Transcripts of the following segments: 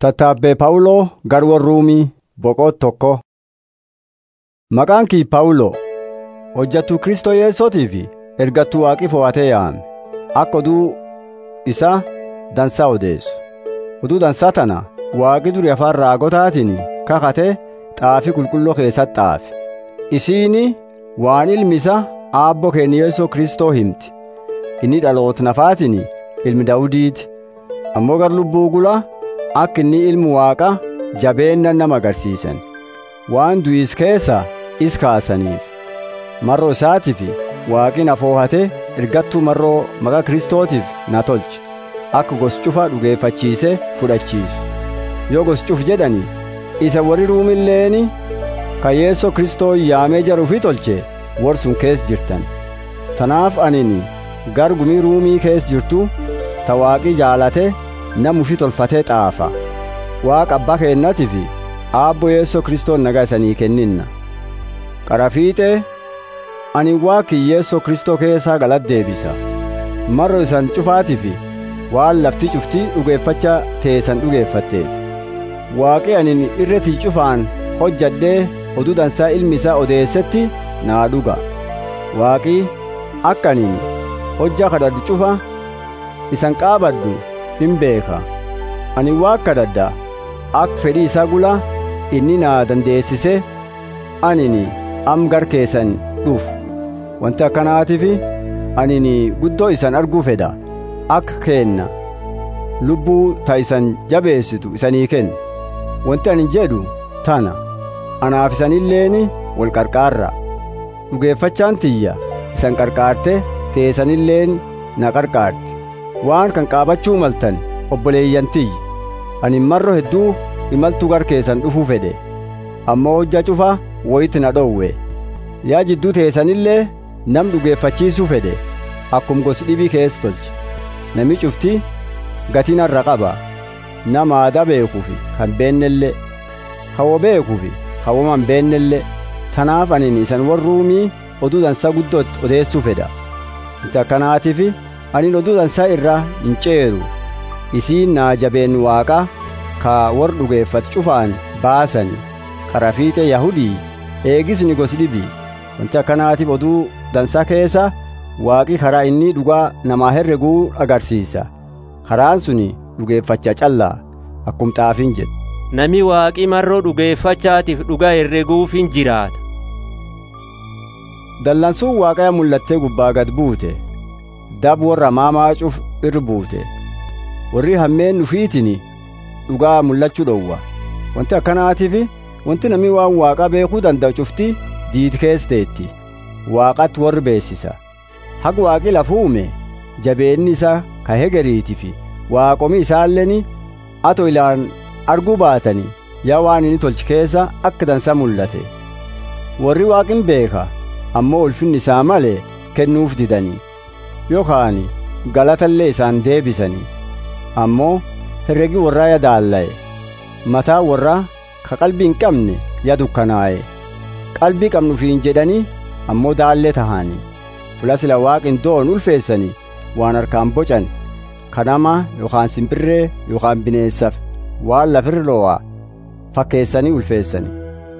Tattaabbee Phaawuloo garwa Ruumii boqoo tokko. Maqaan kii Phaawuloo hojjattuu Kristoo Yesuutii fi ergattuu waaqii fo'atee yaa'ame akka oduu isaa dansaa odeessu. Oduu dansaa tana waaqi durii afaan raagotaatiin kakatee xaafii qulqulluu keessatti xaafe. Isiini waan ilmi isaa aabboo keenya Yesuus Kristoo himti. Inni dhaloota nafaatiin ilmi Daawudiiti. Ammoo gar lubbuu gulaa akka inni ilmu waaqa jabeennan nama agarsiisan waan du'is keessa is kaasaniif marroo isaatiif waaqi na foohate ergattuu marroo maqaa kristootiif na tolche akka gos cufa dhugeeffachiise fudhachiisu yoo gos cuf jedhani isa warri ruumilleeni ka yeessoo kristoo yaamee jaruufi tolche war sun kees jirtan tanaaf anini gar gumii ruumii kees jirtu ta waaqi jaalate namufi tolfatee xaafa waaqa abbaa keennatiif aabbo yeessoo kristoon nagaa isanii kenninna qarafiixee ani waaqi yeessoo kristoo keessaa galata deebisa marro isan cufaatiif waan lafti cuftii dhugeeffacha teessan dhugeeffatteef waaqi anin irretii cufaan hojjadhee oduu dansaa ilmi isaa odeessetti naa dhuga waaqi akka anin hojjaa kadhadhu cufa isan qaabadhu hin beeka ani waaqa kadhadha akka fedhii isaa gula inni naa dandeessise anini am gar keessan dhufu wanti akkanaatiif anini guddoo isan arguu fedha akka keenna lubbuu ta isan jabeessitu isanii kenna wanti ani jedhu tana anaaf isanilleeni wal qarqaarra dhugeeffachaan tiyya isan qarqaarte teessanilleen na qarqaarte waan kan qaabachuu maltan obboleeyyantiyyi ani marro hedduu imaltuu gar keessan dhufuu fedhe ammoo hojja cufa woyti na dhowwe yaa jidduu teessanillee nam dhugeeffachiisuu fedhe akkum gosi dhibii keessa tolche nami cufti gatii narra qaba nama aadaa beekuufi kan beennellee hawoo beekuufi hawoma hin beennellee tanaaf anin isan warruumii oduu dansaa guddootti odeessuu fedha inti akkanaatiif anin oduu dansaa irraa hin ceeru isiin naa jabeen waaqa ka war dhugeeffat cufaan baasani qarafiixe yahudii eegisni gosi dhibii wanti akkanaatiif oduu dansaa keessa waaqi karaa inni dhugaa namaa herreguu agarsiisa karaan suni dhugeeffacha callaa akkum xaafiin jedhu Nami waaqii marroo dhugeeffachaatiif dhugaa herreguuf hin jiraata. Dallansuun waaqayya mul'attee gubbaa gad buute dab warra maamaacuuf irra buute warri hammeen dhufiitiin dhugaa mul'achuu dhowwa wanti akkanaatiif wanti namni waan waaqa beekuu danda'u cufti diid teetti waaqatti warri beessisa haga waaqi lafa uume jabeenni isaa ka hegeriitii fi waaqomi isaalleen ato ilaan arguu baatanii yaa waan inni tolche keessa akka dansa mul'ate warri waaqin beeka ammoo ulfinni isaa malee kennuuf didanii yookaan galatallee isaan deebisanii ammoo herregi warraa ya daalla'e mataa warraa ka qalbii hin qabne ya dukkanaa'e qalbii qabnuufiin jedhanii ammoo daallee tahanii fula sila waaqin doon ulfeessanii waan harkaan bocan kanama yookaan simbirree yookaan bineensaf waan lafirra lo'aa fakkeessanii ulfeessanii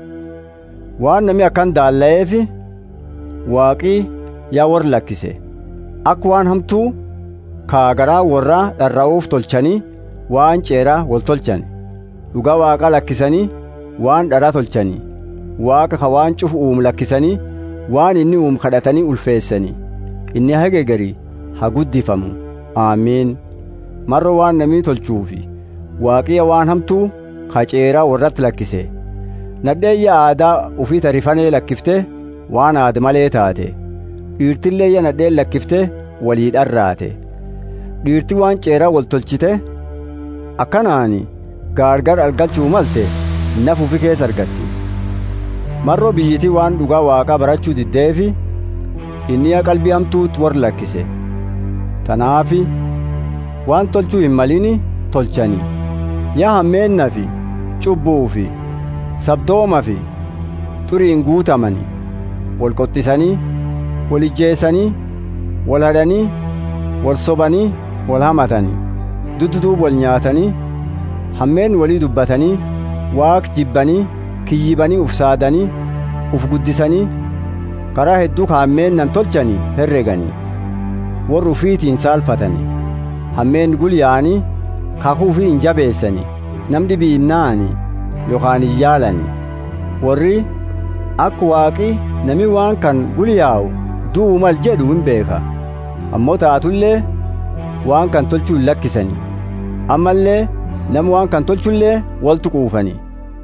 waan namni akkan daalla'eef waaqii yaa warra lakkise akka waan hamtuu kaagaraa warraa dharra'uuf tolchanii waan ceeraa wal tolchan dhugaa waaqa lakkisanii waan dharaa tolchanii waaqa ka waan cufu uumu lakkisanii waan inni uumu kadhatanii ulfeessanii inni hageegarii haa guddifamu aamiin marro waan namni tolchuufi waaqiya waan hamtuu ka ceeraa warratti lakkise nadheeyya aadaa ufii tarifanee lakkifte waan aada malee taate dhiirtillee iyya nadheen lakkifte walii dharraate dhiirti waan ceeraa wal tolchite akkanaani gaargar argachuu malte naf ufi keessa argatti marroo biyyitii waan dhugaa waaqaa barachuu diddeefi inni yaa qalbii hamtuutti war lakkise tanaafi waan tolchuu hin malini tolchani yaa hammeenna fi cubbuu fi sabdooma fi xuriin guutamani wal qottisanii wal ijjeessanii wal hadhanii wal sobanii wal hamatanii dudduduub wal nyaatanii hammeen walii dubbatanii waaq jibbanii kiyyibanii uf saadanii uf guddisanii karaa hedduu hammeen nan tolchanii herreganii warri ufiitiin saalfatanii hammeen gulyaa'anii kakuu fi hin jabeessanii nam dhibii hin na'anii yookaan hin yaalanii warri akka waaqi nami waan kan gulyaa'u du'u mal jedhu hin beeka ammoo taatullee waan kan tolchuu hin lakkisanii ammallee nama waan kan tolchullee waltu quufanii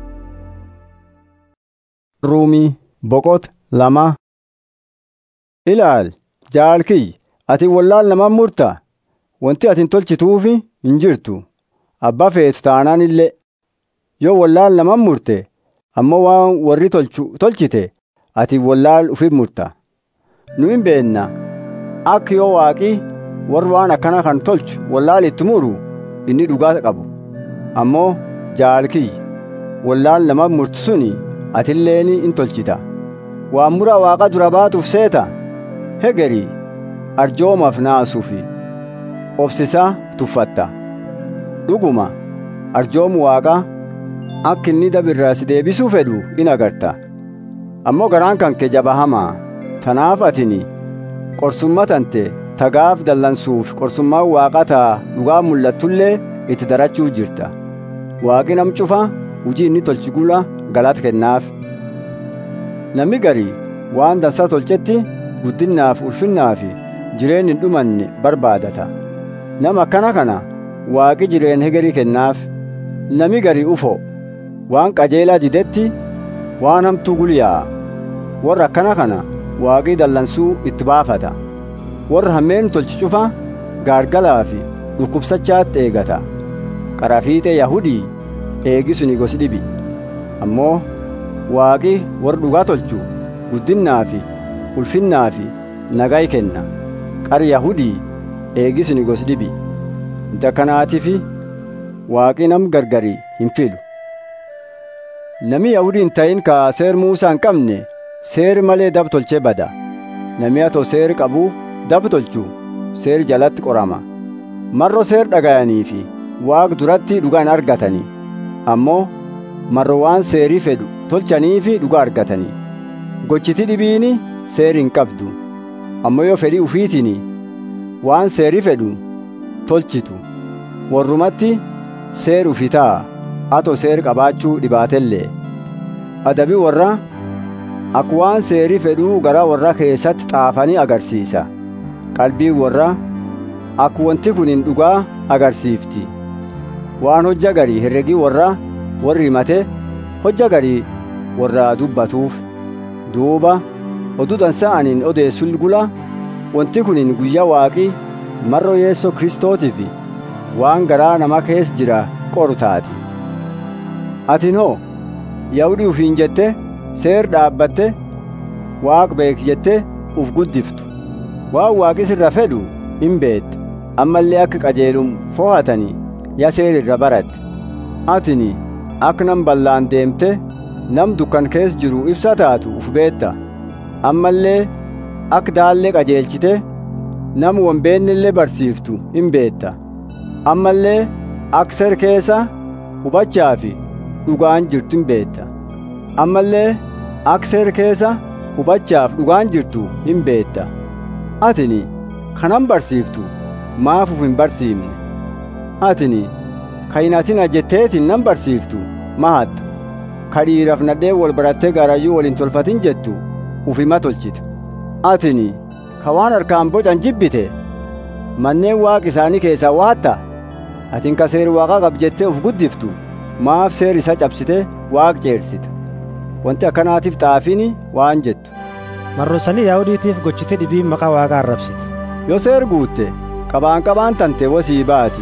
ruumii boqota lama ilaal jaalkiyy ati wallaal naman murta wanti ati hin tolchituufi hin jirtu abbaa feetu taanaan illee yoo wallaal naman murte ammoo waan warri tolchu tolchite ati wallaal ufif murta nu hin beenna akka yoo waaqii warri waan akkana kan tolchu wallaal itti muru inni dhugaa qabu ammoo jaalkiyy wallaal naman murtu suni atilleen in tolchita waan mura waaqa dura baatuuf seeta hegerii arjoomaaf naasuufi obsisaa tuffatta dhuguma arjoomu waaqa akka inni dabirraa si deebisuu fedhu in agarta ammoo garaan kan kee jabahamaa tanaaf atini qorsummaa tante tagaaf dallansuuf qorsummaan waaqa taa dhugaa mul'attullee itti darachuu jirta waaqi nam cufa hujii inni tolchi gula galata kennaaf namni garii waan dansaa tolchetti guddinnaaf ulfinnaaf jireen hin dhumanne barbaadata nama akkana kana waaqi jireen hegerii kennaaf nami garii ufo waan qajeelaa didetti waan hamtuu gulyaa'a warra akkana kana waaqii dallansuu itti baafata warra hammeen tolchi cufa gaargalaa fi dhukkubsachaatti eegata qarafiixee yahudii eegisuni gosi dhibi ammoo waaqi warra dhugaa tolchu guddinnaa fi ulfinnaa fi nagaa kenna qar yahudii eegisuni gosi dhibi dakanaatifi waaqi nam gargarii hin filu nami yahudii hin ta'in ka seer muusaa hin qabne seer malee dab tolchee bada nami atoo seer qabu dab tolchu seer jalatti qorama marro seer dhagayanii fi waaq duratti dhugaa hin argatanii ammoo marro waan seerii fedhu tolchanii fi dhugaa argatanii gochiti dhibiini seeri hin qabdu ammoo yoo fedhii ufiitiin waan seerii fedhu tolchitu warrumatti seer ufi ta'a atoo seer qabaachuu dhibaatellee adabi warra akka waan seerii fedhuu garaa warra keessatti xaafanii agarsiisa qalbii warra akka wanti kun hin dhugaa agarsiifti waan hojja garii herregii warra warri himate hojja garii warra dubbatuuf duuba oduu dansa'aniin odeessul gula wanti kunin guyyaa waaqii marro yeessoo kristootiif waan garaa nama keessa jira qoru taati atin hoo yahudii ufiin jette seer dhaabbatte waaq beek jette uf guddiftu waan waaqi sirra fedhu hin beette ammallee akka qajeelum fohatanii ya seer irra baratte atini akka nam ballaan deemte nam dukkan keessa jiru ibsa taatu uf beetta ammallee akka daallee qajeelchite nam wombeennillee barsiiftu hin beetta ammallee akka ser keessa hubachaa fi dhugaan jirtu hin beetta ammallee akka ser keessa hubachaaf dhugaan jirtu hin beetta atini kanan barsiiftu maaf uf hin barsiifne atini kayinatina jetteetin nan barsiiftu mahatta kadhiiraaf nadhee wal barattee gaarayyuu waliin tolfatin jettu ufima tolchita atini ka waan harkaan bocan jibbite manneen waaq isaanii keessaa waatta atin ka seeri waaqaa qab jettee uf guddiftu maaf seer isa cabsite waaq ceersita wanti akkanaatiif xaafini waan jettu marrosanii yaahudiitiif gochite dhibiin maqaa waaqaa arrabsiti yoo seer guutte qabaan qabaan tante wasii baati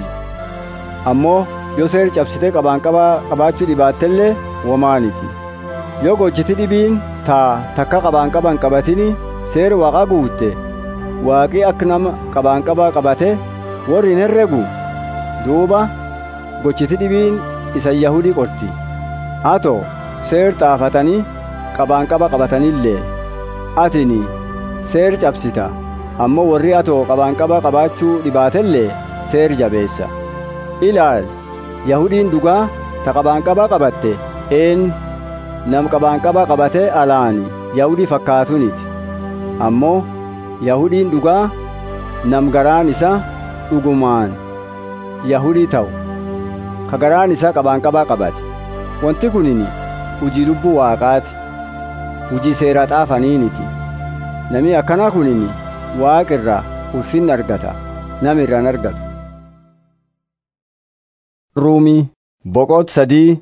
ammoo yoo seer cabsite qabaan qabaa qabaachuu dhibaattellee womaaniti yoo gochiti dhibiin taa takka qabaan qaban qabatini seer waaqa guutte waaqii akka nama qabaan qabaa qabate warri hin herregu duuba gochiti dhibiin isa yahudii qorti hato seer xaafatanii qabaan qaba qabatanillee atini seer cabsita ammoo warri atoo qabaan qaba qabaachuu dhibaatellee seer jabeessa ilaal yahudiin dhugaa ta qabaanqabaa qabatte een nam qabaanqabaa qabate alaani yahudii fakkaatuniti ammoo yahudiin dhugaa nam garaan isa dhugumaan yahudii ta'u ka garaan isaa qabaanqabaa qabate wanti kunini hujii lubbuu waaqaati hujii seeraa xaafaniiniti nami akkanaa kunini waaqirraa ulfinni argata nam irraan argatu ruumii boqot sadii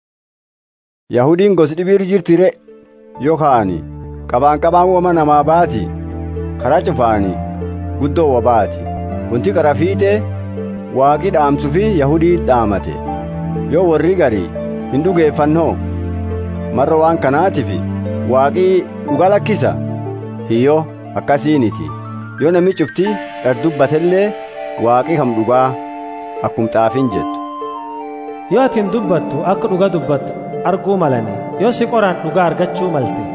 yahudiin gos dhibiir jirtire yoo ka'ani qabaanqabaan wama namaa baati karaa cufaani guddoo wa baati wanti qara fiixee waaqi dhaamsu fi yahudii dhaamate yoo warri garii hin dhugeeffannoo marra waan kanaatiif waaqii dhuga lakkisa hiyyoo akkasiiniti yoo namni cufti dhardubbattellee waaqii kam dhugaa akkum xaafin jettu yoo atiin dubbattu akka dhuga dubbattu arguu malani yoo si qoraan dhugaa argachuu malte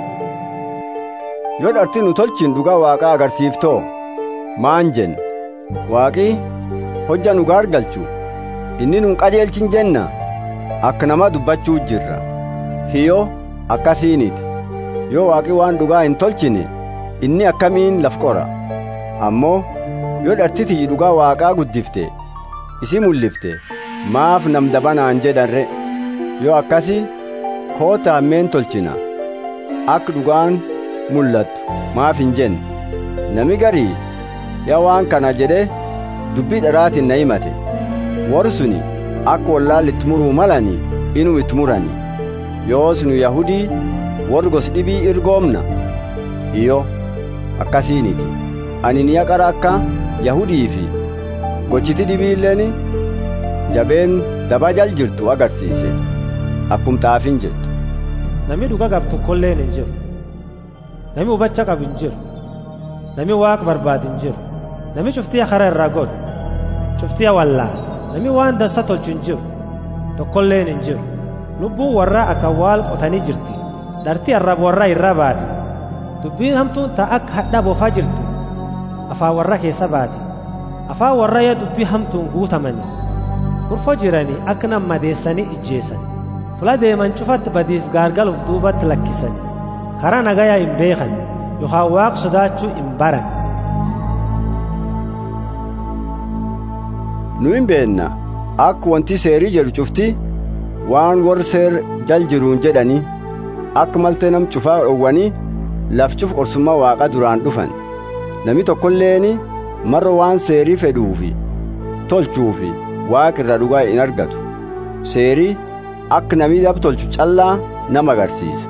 yoo dharti nu tolchin dhugaa waaqaa agarsiiftoo maan jen waaqii hojja nu gaargalchu inni nun qajeelchin jenna akka nama dubbachuu jirra hiyyoo akkasiiniti yoo waaqii waan dhugaa hin tolchine inni akkamiin laf qora ammoo yoo dhartitii dhugaa waaqaa guddifte isi mullifte maaf nam dabanaan jedhanre yoo akkasi koota hammeen tolchina akka dhugaan mul'attu maaf hin jenne nami garii yaa waan kana jedhe dubbii dharaatiin na himate warri suni akka wallaalli itti muruu malani inuu itti murani yoos nu yahudii warri gos dhibii irgoomna iyo akkasiiniti ani ni yaqara akka yahudii fi gochiti dhibiilleen jabeen dabajal jirtu agarsiise akkum xaafin jettu nami dhuga qabtu kolleen hin jiru nami hubacha qabu hin jiru nami waaq barbaadu hin jiru nami cuftiya kara irraa godhu cuftiya wallaa nami waan dansa tolchu hin jiru tokkolleen hin jiru lubbuun warraa akka waal qotanii jirti dharti arrab warraa irraa baati dubbiin hamtuun ta akka hadhaa boofaa jirtu afaan warra keessa baati afaan warra yaa dubbii hamtuun guutamanii kurfoo jiranii akka nam madeessanii ijjeessan fula deeman cufatti badiif gaargaluuf duubatti lakkisan karaa nagayaa hin beekan yookaan waaq sodaachuu hin baran nu hin beenna akka wanti seerii jedhu cufti waan warri seer jal jiruun jedhanii akka maltee nam cufaa dhowwanii laf cuf qorsummaa waaqa duraan dhufan nami tokkolleeni marra waan seerii fedhuufi tolchuufi waaqa irraa dhugaa hin argatu seerii akka namni dab tolchu callaa nama agarsiisa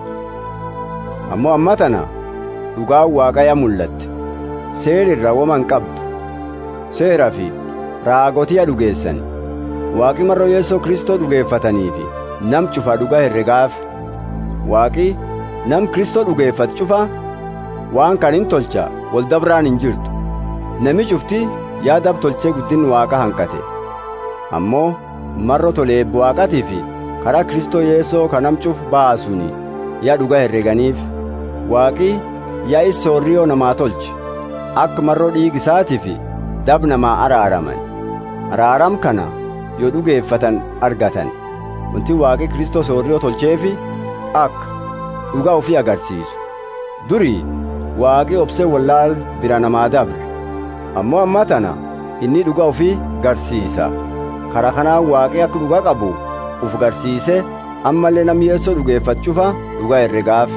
ammoo amma tana dhugaan waaqayya mul'atte seeri irraa waman qabdu seeraa fi raagotiya dhugeessan waaqi marra yeessoo kristoo dhugeeffataniifi nam cufa dhugaa herregaaf waaqi nam kristoo dhugeeffatu cufa waan kan hin tolcha wal dabraan hin jirtu nami cufti yaa dab tolchee guddin waaqa hanqate ammoo marro toleeb waaqatii fi karaa kristoo yeessoo ka nam cuf baasuni yaa dhugaa herreganiif waaqi yaa issoorriyoo namaa tolche akka marroo dhiigisaatii fi dab namaa araaraman araaram kana yoo dhugeeffatan argatan wanti waaqi kristoo soorriyoo tolcheefi akka dhugaa ofii agarsiisu durii waaqi obsee wallaal bira namaa dabre ammoo amma tana inni dhugaa ofii garsiisa karaa kanaan waaqi akka dhugaa qabu uf garsiise ammallee nam yeessoo dhugeeffachuufa dhugaa herregaaf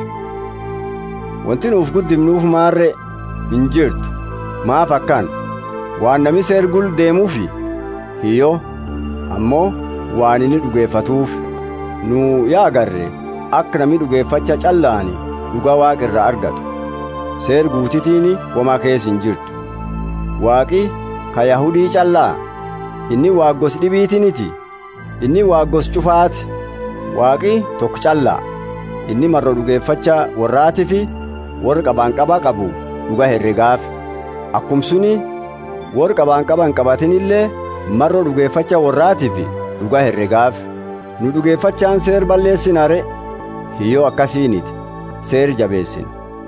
wanti nuuf guddifnuuf maarre hin jirtu maaf akkan waan nami seergul deemuufi hiyyoo ammoo waan inni dhugeeffatuuf nu yaa agarre akka nami dhugeeffacha callaani dhugaa waaqa irraa argatu seer guutitiini womaa keessa hin jirtu waaqi ka yahudii callaa inni waaggos dhibiitiniti inni waaggos cufaati waaqi tokko callaa inni marro dhugeeffacha warraati fi warra qabaanqabaa qabu dhuga herregaaf akkum suni warra qabaanqaba hin qabatinillee marro dhugeeffacha warraati fi dhuga herregaaf nu dhugeeffachaan seer balleessinare hiyyoo akkasiiniti seer jabeessin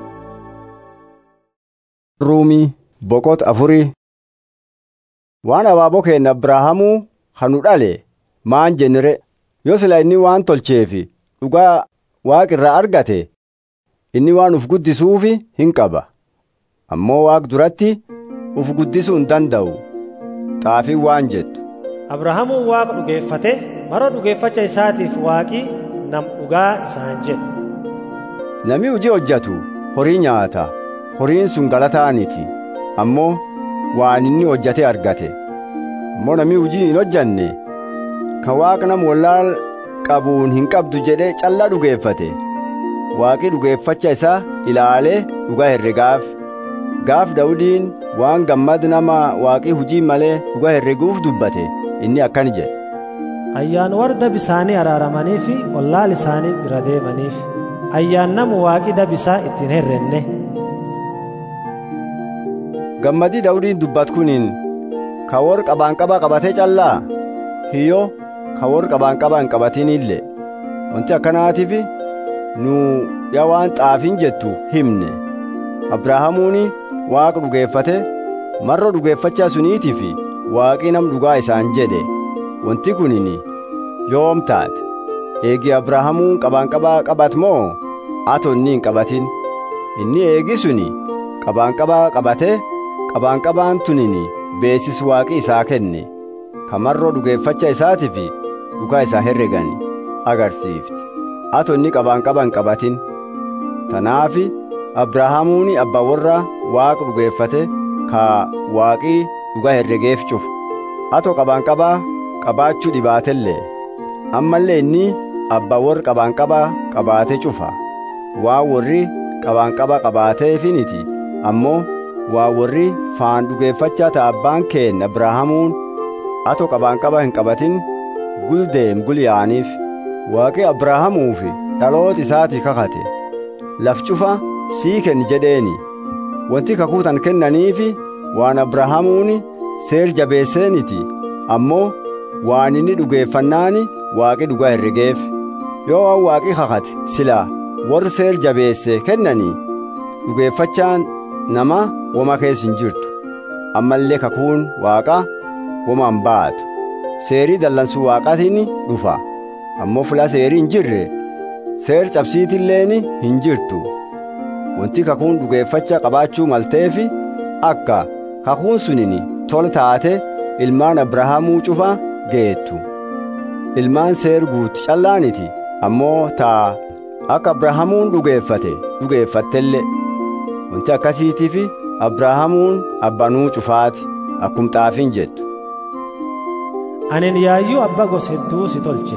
ruumii boqot afurii waan abaaboo keenna abrahaamuu kanu dhale maan jennere yoo sila inni waan tolcheefi dhugaa waaq irraa argate inni waan uf guddisuufi hin qaba ammoo waaq duratti uf guddisuu hin danda'u xaafiin waan jettu abrahaamuun waaqa dhugeeffate maroo dhugeeffacha isaatiif waaqii nam dhugaa isaan jedhe Namni hojii hojjetu horii nyaata horiin sun galataaniti ammoo waan inni hojjate argate ammoo namni hojii hin hojjanne kan waaqa nama wallaal qabuun hin qabdu jedhee callaa dhugeeffate waaqi dhugeeffacha isaa ilaalee dhugaa herregaaf gaaf dawudiin waan gammad nama waaqii hujii malee dhugaa herreguuf dubbate inni akkan jedhe ayyaan warra bisaanii araaramanii fi wallaal isaanii bira deemaniif ayyaan namu waaqii dabisaa ittiin herrenne gammadii dawudiin dubbat kuniin ka wor qabaanqabaa qabatee callaa hiyyo ka wor qabaanqabaa hin qabatinillee wanti akkanaatiif nu yaa waan xaafiin jettu himne abrahaamuuni waaqa dhugeeffate marro dhugeeffachaa suniitiif waaqii nam dhugaa isaan jedhe wanti kunin yoom taate eegi abrahaamuun qabaanqabaa qabat moo ato inni hin qabatin inni eegi suni qabaanqabaa qabate qabaanqabaan tunin beesis waaqi isaa kenne kamarroo dhugeeffacha isaatiif dhugaa isaa herregani agarsiifti ato inni qabaanqaba hin qabatin tanaafi abrahaamuuni abbaa warra waaqa dhugeeffate ka waaqii dhugaa herregeef cufu ato qabaanqabaa qabaachuu dhibaatellee ammallee inni abbaa warra qabaanqabaa qabaate cufa waan warri qabaanqabaa qabaateefiniti ammoo waa warri faan dhugeeffachaa ta'a abbaan keenya abrahaamuun ato qabaanqabaa hin qabatin guldeem gulyaaniif waaqi abrahaamuufi dhaloota isaatii kakate laf cufa sii kenni jedheeni wanti kakuutan kennaniifi waan abrahaamuuni seer jabeesseeniti ammoo waan inni dhugeeffannaani waaqi dhugaa herregeef yoo waan waaqi kakate silaa warri seer jabeesse kennanii dhugeeffachaan nama woma keessa hin jirtu ammallee kakuun waaqa woma hin baatu seerii dallansuu waaqatiin dhufa ammoo fula seerii hin jirre seer cabsiitilleen hin jirtu wanti kakuun dhugeeffacha qabaachuu malteefi akka kakuun sunin tol taate ilmaan abrahaamuu cufa geettu ilmaan seer guutti callaaniti ammoo taa akka abrahaamuun dhugeeffate dhugeeffattellee wanti akkasiitiif abrahaamuun abbanuu cufaati akkum xaafiin jettu anin yaayyuu abba gos hedduu si tolche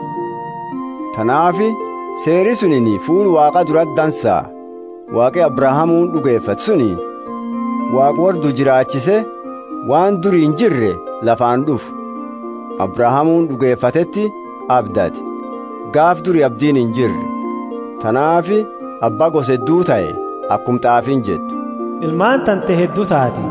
tanaafi seeri sunin fuul waaqa duratti dansaa waaqi abrahaamuun dhugeeffate suniin waaq wardu jiraachise waan durii hin jirre lafaan dhufu abrahaamuun dhugeeffatetti abdate gaaf duri abdiin hin jirre tanaafi abbaa gos hedduu ta'e akkum xaafiin jettu ilmaan tante hedduu taati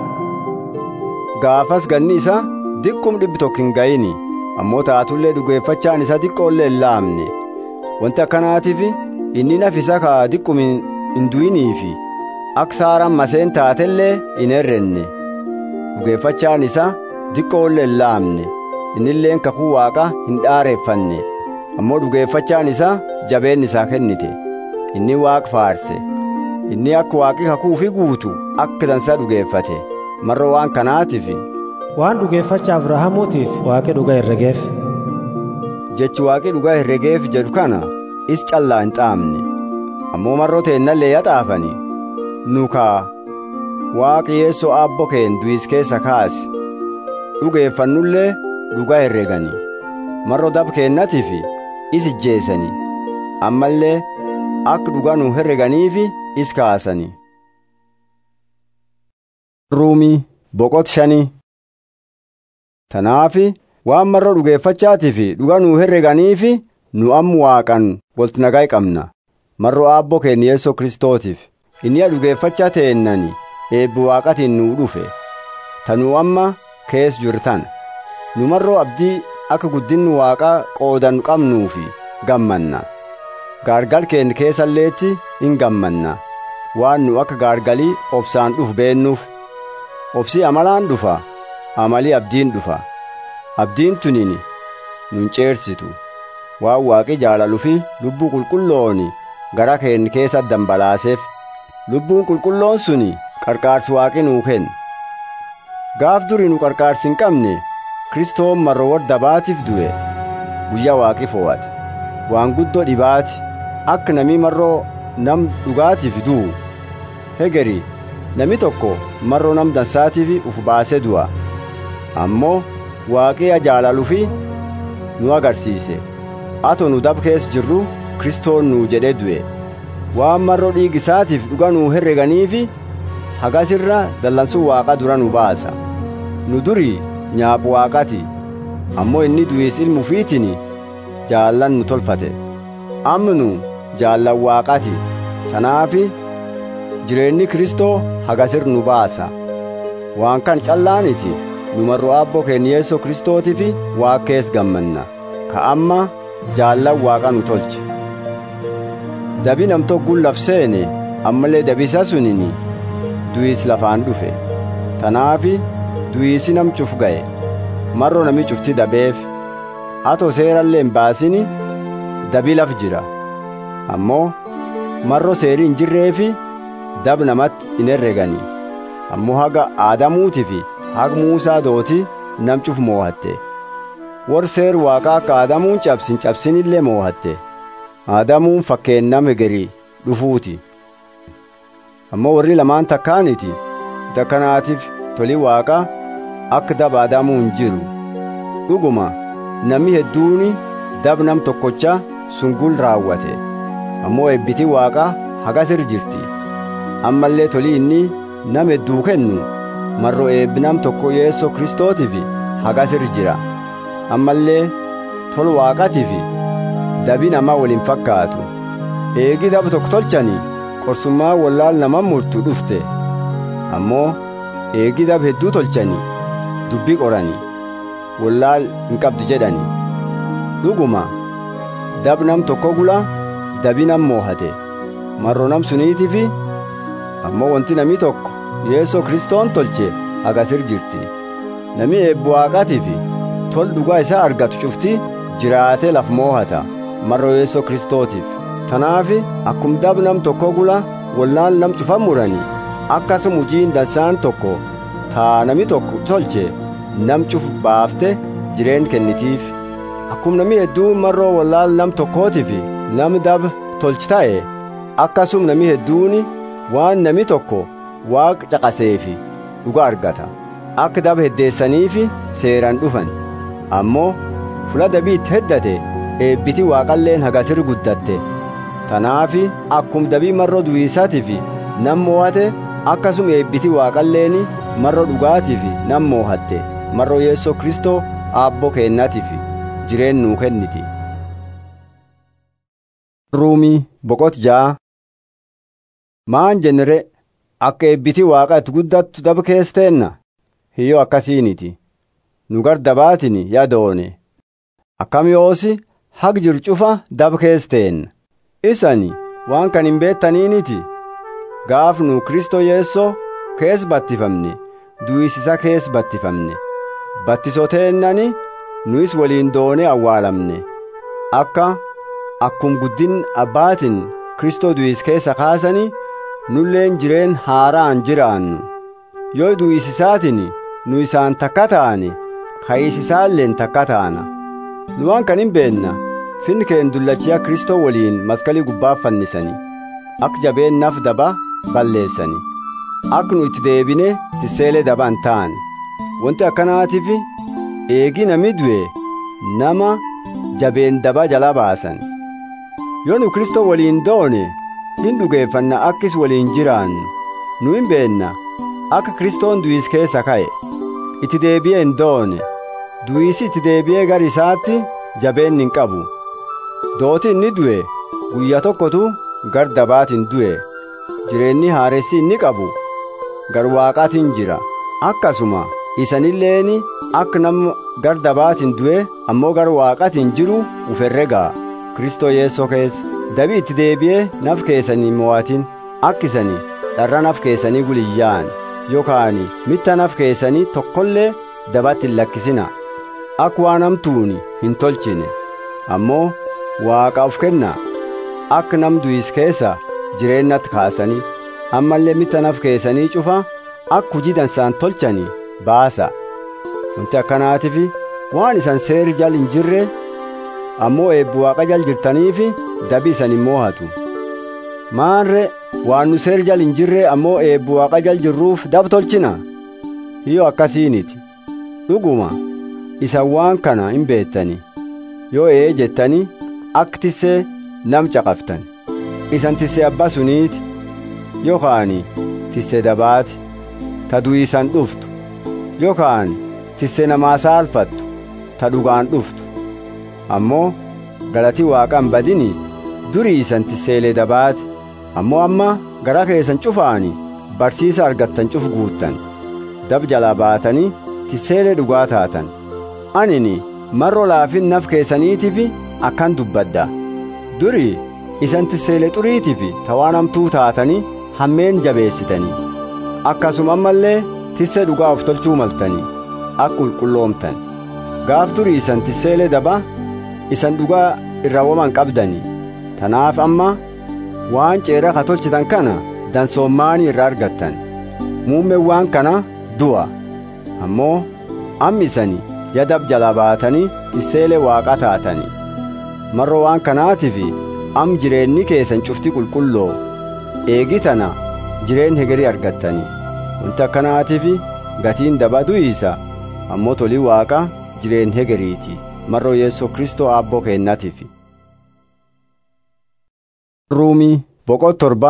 gaafas ganni isa diqqum dhibbi tokko hin ga'ini ammoo taatullee dhugeeffachaan isa diqqoollee hin laamne wanti akkanaatiif inni nafisa ka diqqum hin du'iniifi akka saaraan maseen taatellee hin herrenne dhugeeffachaan isa diqqoollee hin laamne innilleen kakuu waaqa hin dhaareeffanne ammoo dhugeeffachaan isa jabeen isaa kennite inni waaq faarse inni akka waaqi kakuu fi guutu akka dansaa dhugeeffate marro waan kanaatiif waan dhugeeffacha abrahaamuutiif waaqi dhugaa herregeef jechi waaqi dhugaa herregeef jedhu kana is callaa hin xaamne ammoo marroo teennallee yaxaafani nu kaa waaqi yeessoo aabbo keen du'is keessa kaase dhugeeffannullee dhugaa herregani marro dab keennatiif is ijjeessani ammallee akka dhugaa nu herreganiifi is kaasani ruumii boqot shanii tanaafi waan marro dhugeeffachaatiif dhugaa nu herreganiifi nu ammu waaqan walti nagaa qabna marro aabbo keenya yeessoo kristootiif inni dhugeeffachaa teennani eebbi waaqatiin nuu dhufe tanuu amma kees jirtan nu marroo abdii akka guddinnu waaqaa qoodan qabnuufi gammanna gaargal keenya keessalleetti hin gammanna waan nu akka gaargalii obsaan dhufu beennuuf obsi amalaan dhufa amalii abdiin dhufa abdiin tunini nun ceersitu waan waaqi jaalalu fi lubbuu qulqullooni gara keen keessa dambalaaseef lubbuun qulqulloon suni qarqaarsi waaqi nuu kenne gaaf durii nu qarqaarsi hin qabne kristoon marro warra dabaatiif du'e guyyaa waaqi fo'ate waan guddoo dhibaati akka namii marroo nam dhugaatiif du'u hegeri nami tokko marroo nam dansaatiif uf baase du'a ammoo waaqiya jaalalu fi nu agarsiise ato nu dab keessa jirru kristoon nuu jedhe du'e waan marroo dhiigisaatiif dhuga nuu herreganiifi hagasirra dallansuu waaqa dura nu baasa nu durii nyaapu waaqati ammoo inni du'iis ilmu fiitin jaallan nu tolfate amma nu jaallan waaqati tanaafi jireenyi kristoo hagasir nu baasa waan kan callaaniti nu marro abboo keenya yeessoo kristootiif waaqees gammanna ka amma jaallan waaqa nu tolche dabi namtokkuun labseene ammallee dabisa sunini du'iis lafaan dhufe tanaafi du'iisi nam cuf ga'e marro nami cufti dabeef ato seerallee hin baasini dabi laf jira ammoo marro seerii hin jirreefi dab namatti hin herregani ammoo haga aadamuuti fi haga muusaa dooti nam cuf moohatte war seer waaqaa akka aadamuun cabsin cabsinillee moohatte aadamuun fakkeennam hegerii dhufuuti ammoo warri lamaan takkaaniti takkanaatiif toli waaqa akka daba aadamuu hin jiru dhuguma namni hedduuni dab nam tokkocha sungul raawwate ammoo ebbiti waaqa hagasir jirti ammallee toli inni nam hedduu kennu marro eebbi nam tokko yeessoo kristootiif hagasir jira ammallee tol waaqatiif dabi namaa waliin fakkaatu eegi daba tokko tolchani qorsummaa wallaal naman murtu dhufte ammoo eegi dab hedduu tolchani dubbii qorani wallaal hin qabdu jedhani dhuguma dab nam tokko gula dabi nam moohate marro nam suniitifi ammoo wanti nami tokko yeessoo kristoon tolche hagasir jirti nami eebbu waaqatiifi tol dhugaa isaa argatu cufti jiraatee laf moohata marro yeessoo kristootiif tanaafi akkum dab nam tokko gula wallaan nam cufan murani akkasuma hujiin dansaan tokko taa nami tokko tolche nam cuf baafte jireen kennitiif akkum nami hedduun marroo wallaal nam tokkootiif nam dab tolchi ta'e akkasum nami hedduuni waan nami tokko waaq caqaseefi dhuga argata akka daba heddeessaniifi seeran dhufan ammoo fula dabiitti heddate eebbiti waaqalleen hagasir guddatte tanaafi akkum dabii marroo du'iisaatiif nam moo'ate akkasuma eebbiti waaqalleen marroo dhugaatiif nam moo'atte marroo yeessoo kristoo aabboo keennatiif jireen nuu kenniti. ruumii boqot ja'a maan jennere akka eebbiti waaqa itti guddattu daba keessteenna hiyyoo akkasiiniti nu gar dabaatin yadoone akkam yoosi hag jiru cufa daba keessteenna isani waan kan hin beettaniiniti gaaf nu kristoo yeessoo kees battifamne du'isisa kees battifamne battisoteennani nuyis waliin doone awwaalamne akka akkum guddin abbaatin kristoo du'is keessa kaasani nulleen jireen haaraan jiraannu yoo du'isisaatin nu isaan takka taane ka'isisaalleen takka taana nu waan kan hin beenna finni keen dullachiya kristoo waliin maskalii gubbaaf fannisani akka jabeennaaf daba balleessani akka nu itti deebine tisseelee daba hin taane wanti akkanaatiif eegi nami du'e nama jabeen daba jala baasan yoo nu kristoo waliin doone hin dhugeeffanna akkis waliin jiraannu nu hin beenna akka kristoon du'is keessa ka'e itti deebi'ee hin doone du'isi itti deebi'ee gar isaatti jabeen hin qabu dooti inni du'e guyyaa tokkotu gar dabaatiin du'e jireenyi haaressi inni qabu gar waaqaatiin jira akkasuma isanilleeni akka nama gar dabaatiin du'e ammoo gar waaqaatiin jiru uf herregaa kristoo yeessoo keessa dabi itti deebi'ee naf keessanii mo'atin akkisanii dharra naf keessanii guliyyaan yookaan mitta naf keessanii tokkollee dabatti hin lakkisina akka waan hamtuuni hin tolchine ammoo waaqa of kennaa akka nam du'is keessa jireennatti kaasanii ammallee mittanaf keessanii cufa akka hujii dansaan tolchanii baasa wanti akkanaatiif waan isan seeri jal hin jirre ammoo eebbu waaqa jal jirtaniifi dabi isan hin moohatu maanre waan nu seeri jal hin jirre ammoo eebbu waaqa jal jirruuf dab tolchina hiyo akkasiiniti dhuguma isan waan kana hin beettani yoo ee jettani akka tissee nam caqaftan isan tissee abbaa suniiti yookaan tissee dabaati ta du'iisan dhuftu yookaan tissee namaa saalfattu ta dhugaan dhuftu ammoo galatii waaqan badini durii isan tisseelee dabaati ammoo amma gara keessan cufaani barsiisa argattan cuf guuttan dab jalaa baatanii tisseelee dhugaa taatan anini marro laafin naf keessaniitifi akkan dubbadda durii isan tisseelee xuriitifi tawaan hamtuu taatanii hammeen jabeessitanii akkasuma ammallee tissee dhugaa of tolchuu maltanii akka qulqulloomtan gaaf durii isan tisseelee daba isan dhugaa irra woman qabdanii tanaaf amma waan ceera ka tolchitan kana dansoommaanii irra argattan muummeen waan kana du'a ammoo ammi isani yadab jalaa baatanii tisseelee waaqa taatanii marro waan kanaatiif am jireenni keessan cufti qulqulloo eegi tana jireen hegerii argattanii wanti akkanaatiif gatiin daba du'iisa ammoo tolii waaqa jireen hegeriiti marro yeessoo kristoo aabboo keennatiif ruumii boqoo torba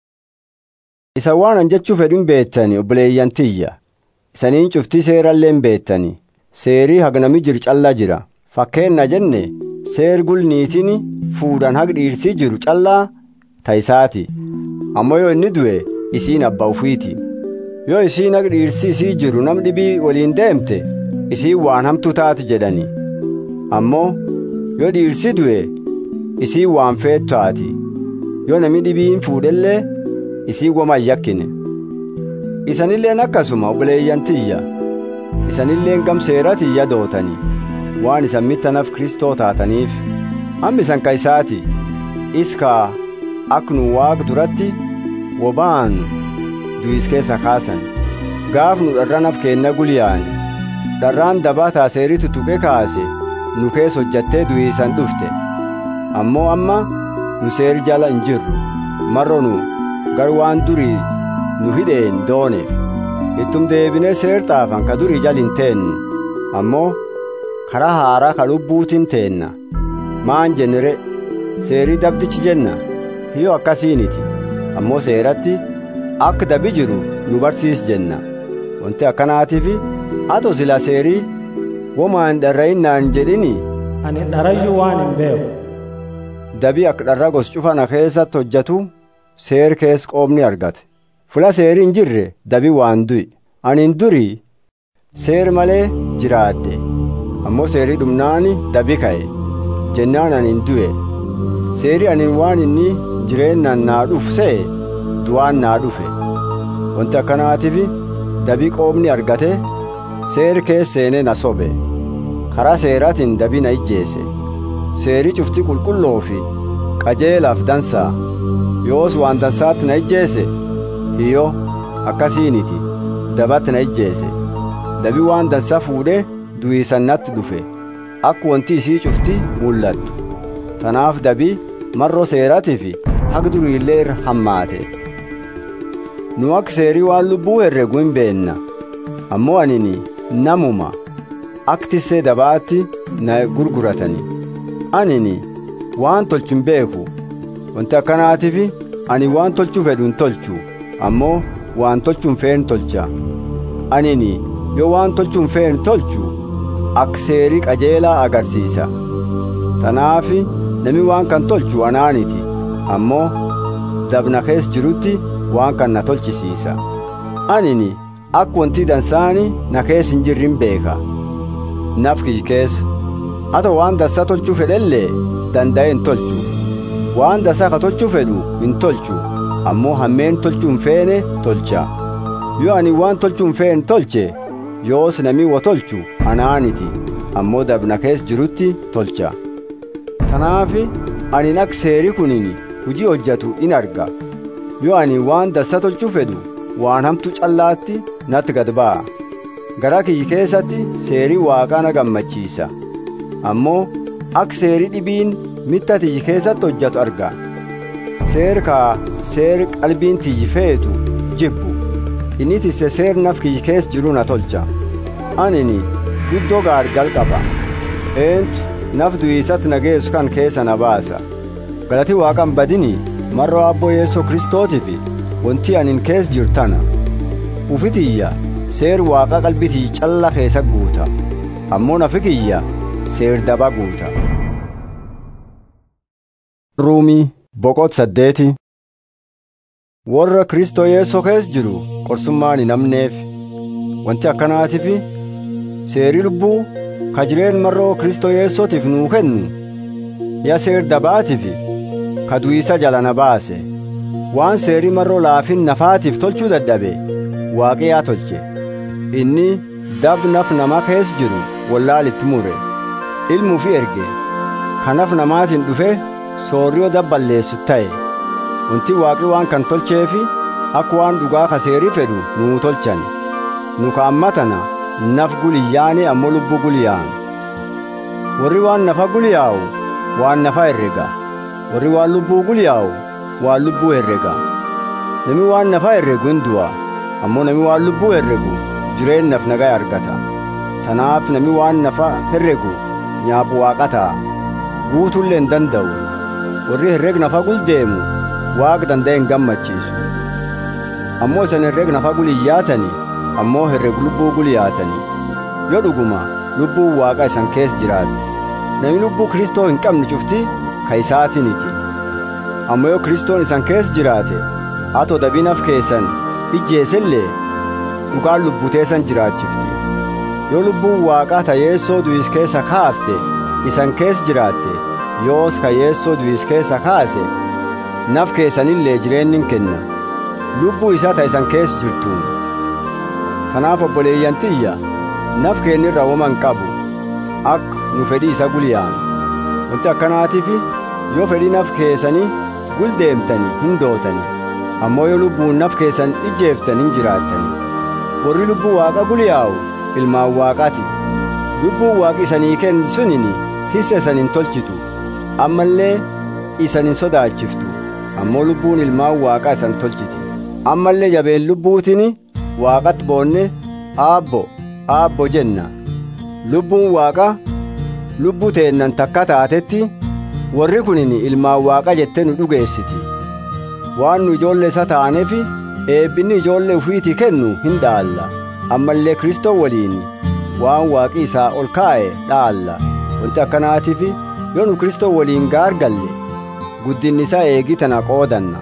isa waan an jechuu fedhin beettani obboleeyyan tiyya isaniin cuftii seeralleen beettani seerii hagnami jiru callaa jira fakkeenna jenne seer gulniitiin fuudhan haq dhiirsii jiru callaa ta'isaati ammoo yoo inni du'e isiin abba ufiiti yoo isiin haq dhiirsii isii jiru nam dhibii waliin deemte isiin waan hamtuu taati jedhani ammoo yoo dhiirsi du'e isiin waan feetu taati yoo nami dhibiin fuudhellee isii woma hin yakkine isanilleen akkasuma obboleeyyan tiyya isanilleen gam seera tiyya dootanii waan isan mittanaf kristoo taataniif hammi isan kaisaati iskaa ak nu waaq duratti wobaan du'is keessa kaasan gaaf nu dharranaf keenna guliyaan dharraan dabaa taaseerii tutuqe kaase nu kees hojjattee du'iisan dhufte ammoo amma nu seeri jala hin jirru marro nu gar waan durii nu hidheen dooneef ittum deebinee seer xaafan ka durii jal hin teennu ammoo karaa haaraa ka lubbuutin teenna maan jennere seerii dabdichi jenna hiyo akkasiiniti ammoo seeratti akka dabi jiru nu barsiis jenna wanti akkanaatiif ato sila seerii womaan dharra'innaan jedhini ani dharayyuu waan hin beeku dabii akka dharra gos cufana keessatti hojjetu seer kees qoomni argate fula seerii hin jirre dabii waan du'i anin durii seer malee jiraadde ammoo seerii dhumnaani dabi ka'e jennaan anin du'e seerii anin waan inni jireennan naa dhufu se'e du'aan naa dhufe wanti akkanaatiif dabii qoomni argate seer kees seenee na sobe karaa seeraatiin dabii na ijjeese seerii cufti qulqulloo fi qajeelaaf dansaa yoos waan dansaatti na ijjeese hiyyo akkasiiniti dabatti na ijjeese dabii waan dansaa fuudhe du'iisannatti dhufe akka wanti isii cufti mul'attu tanaaf dabii marroo seeraatiif haga duriillee irra hammaate nu akka seerii waan lubbuu herregu hin beenna ammoo anini namuma akka tissee dabaatti na gurguratani anini waan tolchu hin beeku wanti akkanaatiif ani waan tolchuu fedhu hin tolchu ammoo waan tolchuu hin feene tolcha anini yoo waan tolchuu hin feene tolchu akka seerii qajeelaa agarsiisa tanaaf nami waan kan tolchu anaaniti ammoo dabna kees jirutti waan kan na tolchisiisa anini akka wanti dansaani na kees hin jirrin beeka naf kiyy keessa ato waan dansaa tolchuu fedhellee danda'e hin tolchu waan dansaa ka tolchuu fedhu hin tolchu ammoo hammeen tolchuu hin feene tolcha yoo ani waan tolchuu hin feene tolche yoos namii wo tolchu anaaniti ammoo dabna kees jirutti tolcha tanaafi anin ak seeri kunin hujii hojjatu in arga yoo ani waan dassa tolchuu fedhu waan hamtu callaatti natti gad ba'a gara kiyyi keessatti seerii waaqaa na gammachiisa ammoo ak seerii dhibiin mitta tiyyi keessatti hojjatu arga seer kaa seer qalbiin tiyyi feetu jibbu inni tisse seer naf kiyyi kees jiru na tolcha anini guddoo gaargal qaba eentu naf du'iisatti na geessu kan keessa na baasa galati waaqan badini marroo abboo yeessoo kristootiif wanti anin kees jiru tana ufitiyya seer waaqa qalbitii calla keessa guuta ammoo nafi kiyya seer daba guuta ruumii boqot saddeeti warra kristoo yeessoo kees jiru qorsummaan hin hamneef wanti akkanaatiif seerii lubbuu ka jireen marroo kristoo yeessootiif nuu kennu ya seer dabaatiif ka du'iisa jala na baase waan seerii marroo laafin nafaatiif tolchuu dadhabe waaqiyaa tolche inni dab naf nama kees jiru wallaalitti mure ilmuu fi erge kanaf namaatiin dhufe soorriyoo dabballeessu ta'e wanti waaqi waan kan tolcheefi akka waan dhugaa ka seerii fedhu nuu tolchan nu ka ammatana naf guliyyaani ammoo lubbuu guliyaa'an warri waan nafa guliyaa'u waan nafa herrega warri waan lubbuu guliyaa'u waan lubbuu herrega nami waan nafa herregu hin du'a ammoo nami waan lubbuu herregu jireennaaf nagaa argata tanaaf nami waan nafa herregu nyaapu waaqa ta'a guutullee hin danda'u warri herreg nafa guldeemu waaq danda'e hin gammachiisu ammoo isan herreg nafa guliyyaatani ammoo herreg lubbuu guliyaatani yoo dhuguma lubbuun waaqa isan kees jiraatte nami lubbuu kristoo hin qabne cufti ka isaatiniti ammoo yoo kristoon isan kees jiraate atoo dabinaf keessan ijjeesellee dhugaan lubbuteessan jiraachifti yoo lubbuun waaqaa ta yeessoo du'is keessa kaafte isan kees jiraatte yoos ka yeessoo du'is keessa kaase naf keessanillee jireennin kenna lubbuu isaa ta isan kees jirtuun kanaaf obboleeyyantiyya naf keennirra woman qabu akka nu fedhii isa guliyaan wanti akkanaatiif yoo fedhii naf keessanii guldeemtani hin dootani ammoo yoo lubbuun naf keessan ijjeeftan hin jiraattani warri lubbuu waaqa guliyaa'u ilmaan waaqaati lubbuun waaqi isanii kennu sunini tisse isan hin tolchitu ammallee isan hin sodaachiftu ammoo lubbuun ilmaan waaqaa isan tolchiti ammallee jabeen lubbuutini waaqatti boonne aabbo aabbo jenna lubbuun waaqa lubbuu teennan takka taatetti warri kunin ilmaan waaqa jettee nu dhugeessiti waan nu ijoollee isa taaneef eebbinni ijoollee ufiitii kennu hin dhaalla ammallee kristoo waliin waan waaqi isaa ol kaa'e dhaalla wanti akkanaatiif yoo nu kristoo waliin gaargalle guddinni isaa eegii tana qoodanna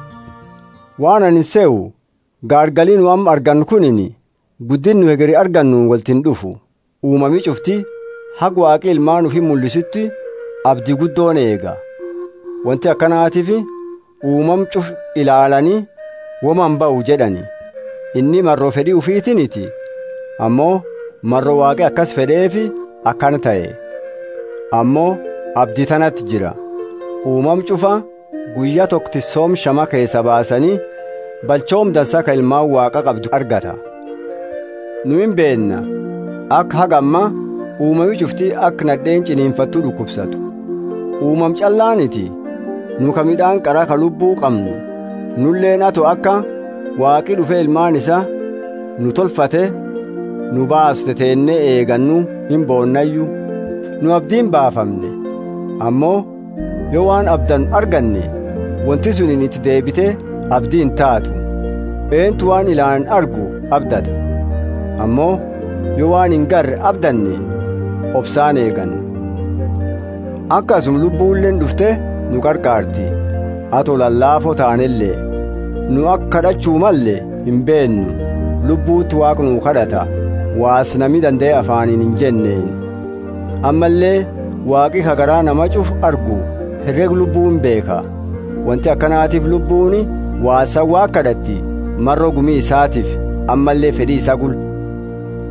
waan ani se'u gaargalii nu amma argannu kunin guddinnu hegeri argannu waltin dhufu uumamii cufti hag waaqi ilmaan ufi mul'isutti abdii guddoon eega wanti akkanaatiif uumam cuf ilaalanii woman ba'u jedhani inni marroo fedhii ufiitiniti ammoo marroo waaqi akkas fedheefi akkan ta'e ammoo abdii tanatti jira uumam cufa guyyaa tokkittissoom shama keessa baasanii balchoom dansaa ka ilmaan waaqa qabdu argata nu hin beenna akka hagamma uumamii cufti akka nadheen ciniinfattuu dhukkubsatu uumam callaaniti nu ka midhaan qaraa ka lubbuu qabnu nulleen ato akka waaqi dhufe ilmaan isa nu tolfate nu baaste teennee eegannu hin boonnayyu nu abdiin baafamne ammoo yoo waan abdan arganne wanti sunin itti deebite abdiin taatu eentu waan ilaan argu abdata ammoo yoo waan hin garre abdanne obsaan eeganna akkasum lubbuulleen dhufte nu qarqaarti ato lallaafoo taanellee nu akka kadhachuu malle hin beennu lubbuutti waaq nuu kadhata waas nami danda'e afaaniin hin jenneen ammallee waaqi hagaraa nama cuf argu herreg lubbuun beeka wanti akkanaatiif lubbuuni waasan waa kadhatti marroo gumii isaatiif ammallee fedhii isaa gul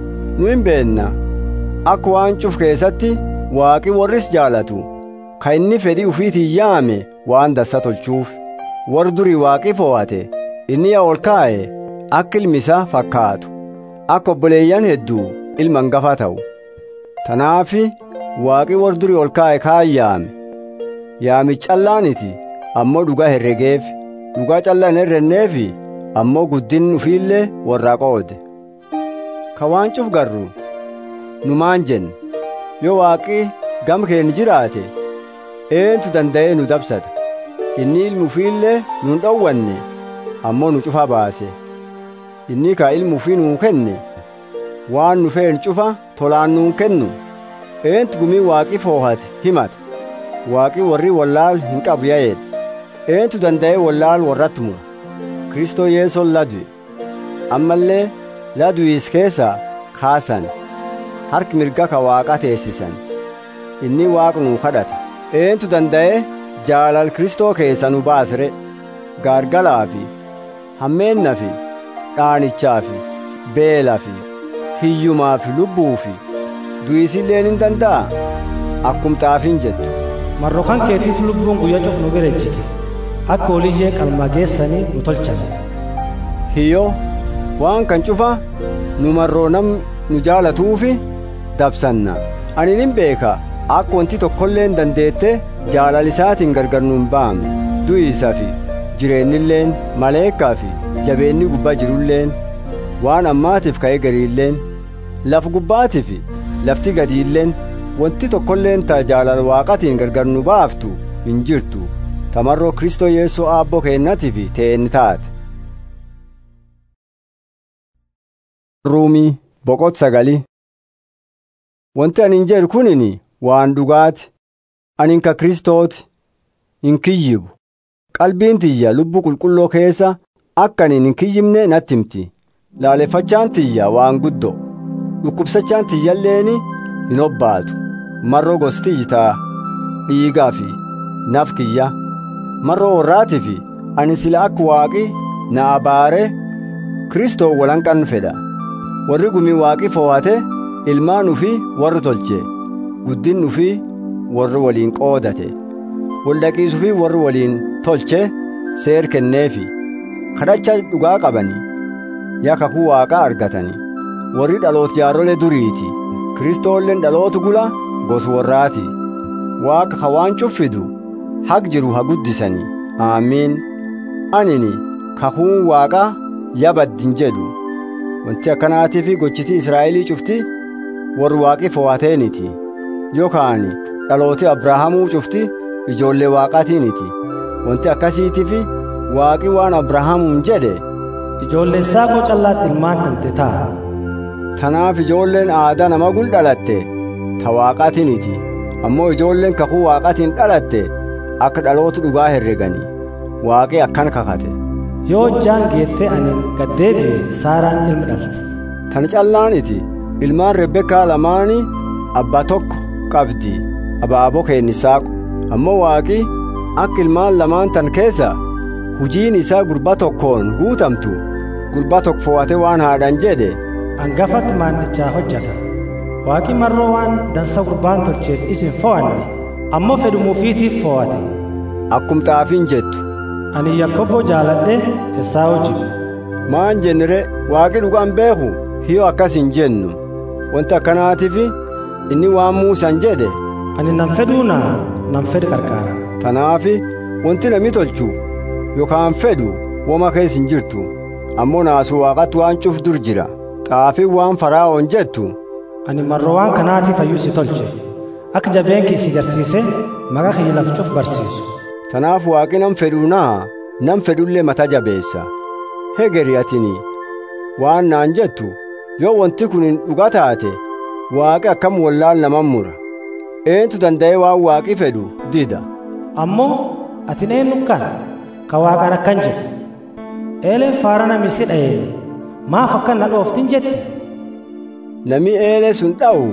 nu hin beenna akka waan cuf keessatti waaqi warris jaalatu ka inni fedhii ufiitiin yaame waan dassa tolchuuf warri durii waaqi fo'ate inni yaa ol kaa'e akka ilmi isaa fakkaatu akka obboleeyyan hedduu ilma hangafa ta'u tanaafi waaqi warri durii ol kaa'e kaan yaame yaami callaaniti ammoo dhugaa herregeef dhugaa callaa hin herrenneefi ammoo guddin ufiillee warraa qoode ka waan cuf garru nu maan jenne yoo waaqi gam keenya jiraate eentu danda'ee nu dabsata inni ilmu ufiillee nun dhowwanne ammoo nu cufa baase inni ka ilmu ufii nuu kenne waan nu feen cufa tolaan nuun kennu eentu gumii waaqi foohate himata waaqi warri wallaal hin qabu yaa'edha eentu danda'ee wallaal warratti mura kristoo yeesoon ladue ammallee ladu'is keessaa kaasan harki mirga ka waaqa teessisan inni waaq nuu kadhata eentu danda'ee jaalal kristoo keessa nu baasire gaargalaa fi hammeenna fi dhaanichaa fi beela fi hiyyumaa fi lubbuu fi du'isilleen hin danda'a akkum xaafiin jettu marro kan keetiif lubbuun guyyaa cuf nu birejjite akka oliyyee qalma geessanii nu tolchan hiyyo waan kan cufa nu marroo nam nu jaalatuufi dabsanna ani nin beeka akka wanti tokkolleen dandeette jaalalisaatiin gargar nun baamne du'iisa fi jireennilleen maleekkaa fi jabeenni gubbaa jirulleen waan ammaatiif ka'ee gariilleen laf gubbaatii fi lafti gadiilleen wanti tokkolleen ta jaalala waaqatiin gargar nu baaftu hin jirtu tamarroo kristoo yeessoo aabboo keennatiif ta'een taate. ruumii boqot sagali wanti anin jedhu kunin waan dhugaati anin ka kristooti hin kiyyibu qalbiin tiyya lubbuu qulqulloo keessa akka anin hin kiyyibne natti himti laaleffachaan tiyya waan guddo dhukkubsachaan tiyyalleeni hin obbaatu marroo gostiyyi taa dhiigaa fi naf kiyya marroo warraatii fi ani sila akka waaqi na abaare kristoo walanqan fedha warri gumii waaqi foo'ate ilmaan ufii warri tolche guddin ufii warri waliin qoodate waldhaqiis ufii warri waliin tolche seer kenneefi kadhacha dhugaa qabanii yaa kakuu waaqaa argatanii warri dhaloot jaarole duriiti kristoolleen dhalootu gula gos warraati waaqa ka waan cuffidu haq jiru ha guddisanii aamiin anini kakuun waaqaa yabaddin jedhu wanti akkanaatiif gochitii israa'elii cufti warri waaqi fo'ateeniti yookaan dhalooti abrahaamuu cufti ijoollee waaqaatiiniti wanti akkasiitiif waaqi waan abrahaamuun jedhe ijoollee saaqoo callaatti ilmaan tante ta'a tanaaf ijoolleen aadaa nama gul dhalatte ta waaqaatiiniti ammoo ijoolleen kakuu waaqaatiin dhalatte akka dhaloota dhugaa herreganii waaqi akkan kakate yoo hojjaan geettee ani gaddeebi'e saaraan ilma dhalti tan callaaniti ilmaan rebbekaa lamaani abbaa tokko qabdi abaaboo keennisaaqu ammoo waaqi akka ilmaan lamaan tan keessa hujiin isaa gurbaa tokkoon guutamtu gurbaa tokko fo'ate waan haadhan jedhe hangafatti maannichaa hojjata waaqi marroo waan dansa gurbaan tolcheef isin fo'anne ammoo fedhumuufiitiif fo'ate akkum xaafiin jettu ani yakkoboo jaaladhe esaa hojibu maan jennire waaqi dhugaan beeku hiyoo akkas hin jennu wanti akkanaatiif inni waan muusan jedhe ani nan fedhuu naa nan fedhe qarqaara tanaafi wanti nami tolchu yookaan fedhu woma keessa hin jirtu ammoo naasuu waaqatti waan cuf dur jira xaafiin waan faraa'oon jettu ani marroo waan kanaatiif hayyuu si tolche akka jabeenki si garsiise maqaa kiyya laf cuf barsiisu tanaaf waaqi nam fedhuu naa nam fedhullee mata jabeessa hegeri atini waan naan jettu yoo wanti kun hin dhuga taate waaqi akkam wallaal naman mura eentu danda'ee waan waaqi fedhu dida ammoo ati eenyu kan ka waaqaan akkan jettu eeleen faara nami si dha'een maaf akkan na dhooftin jetti nami eelee sun dha'u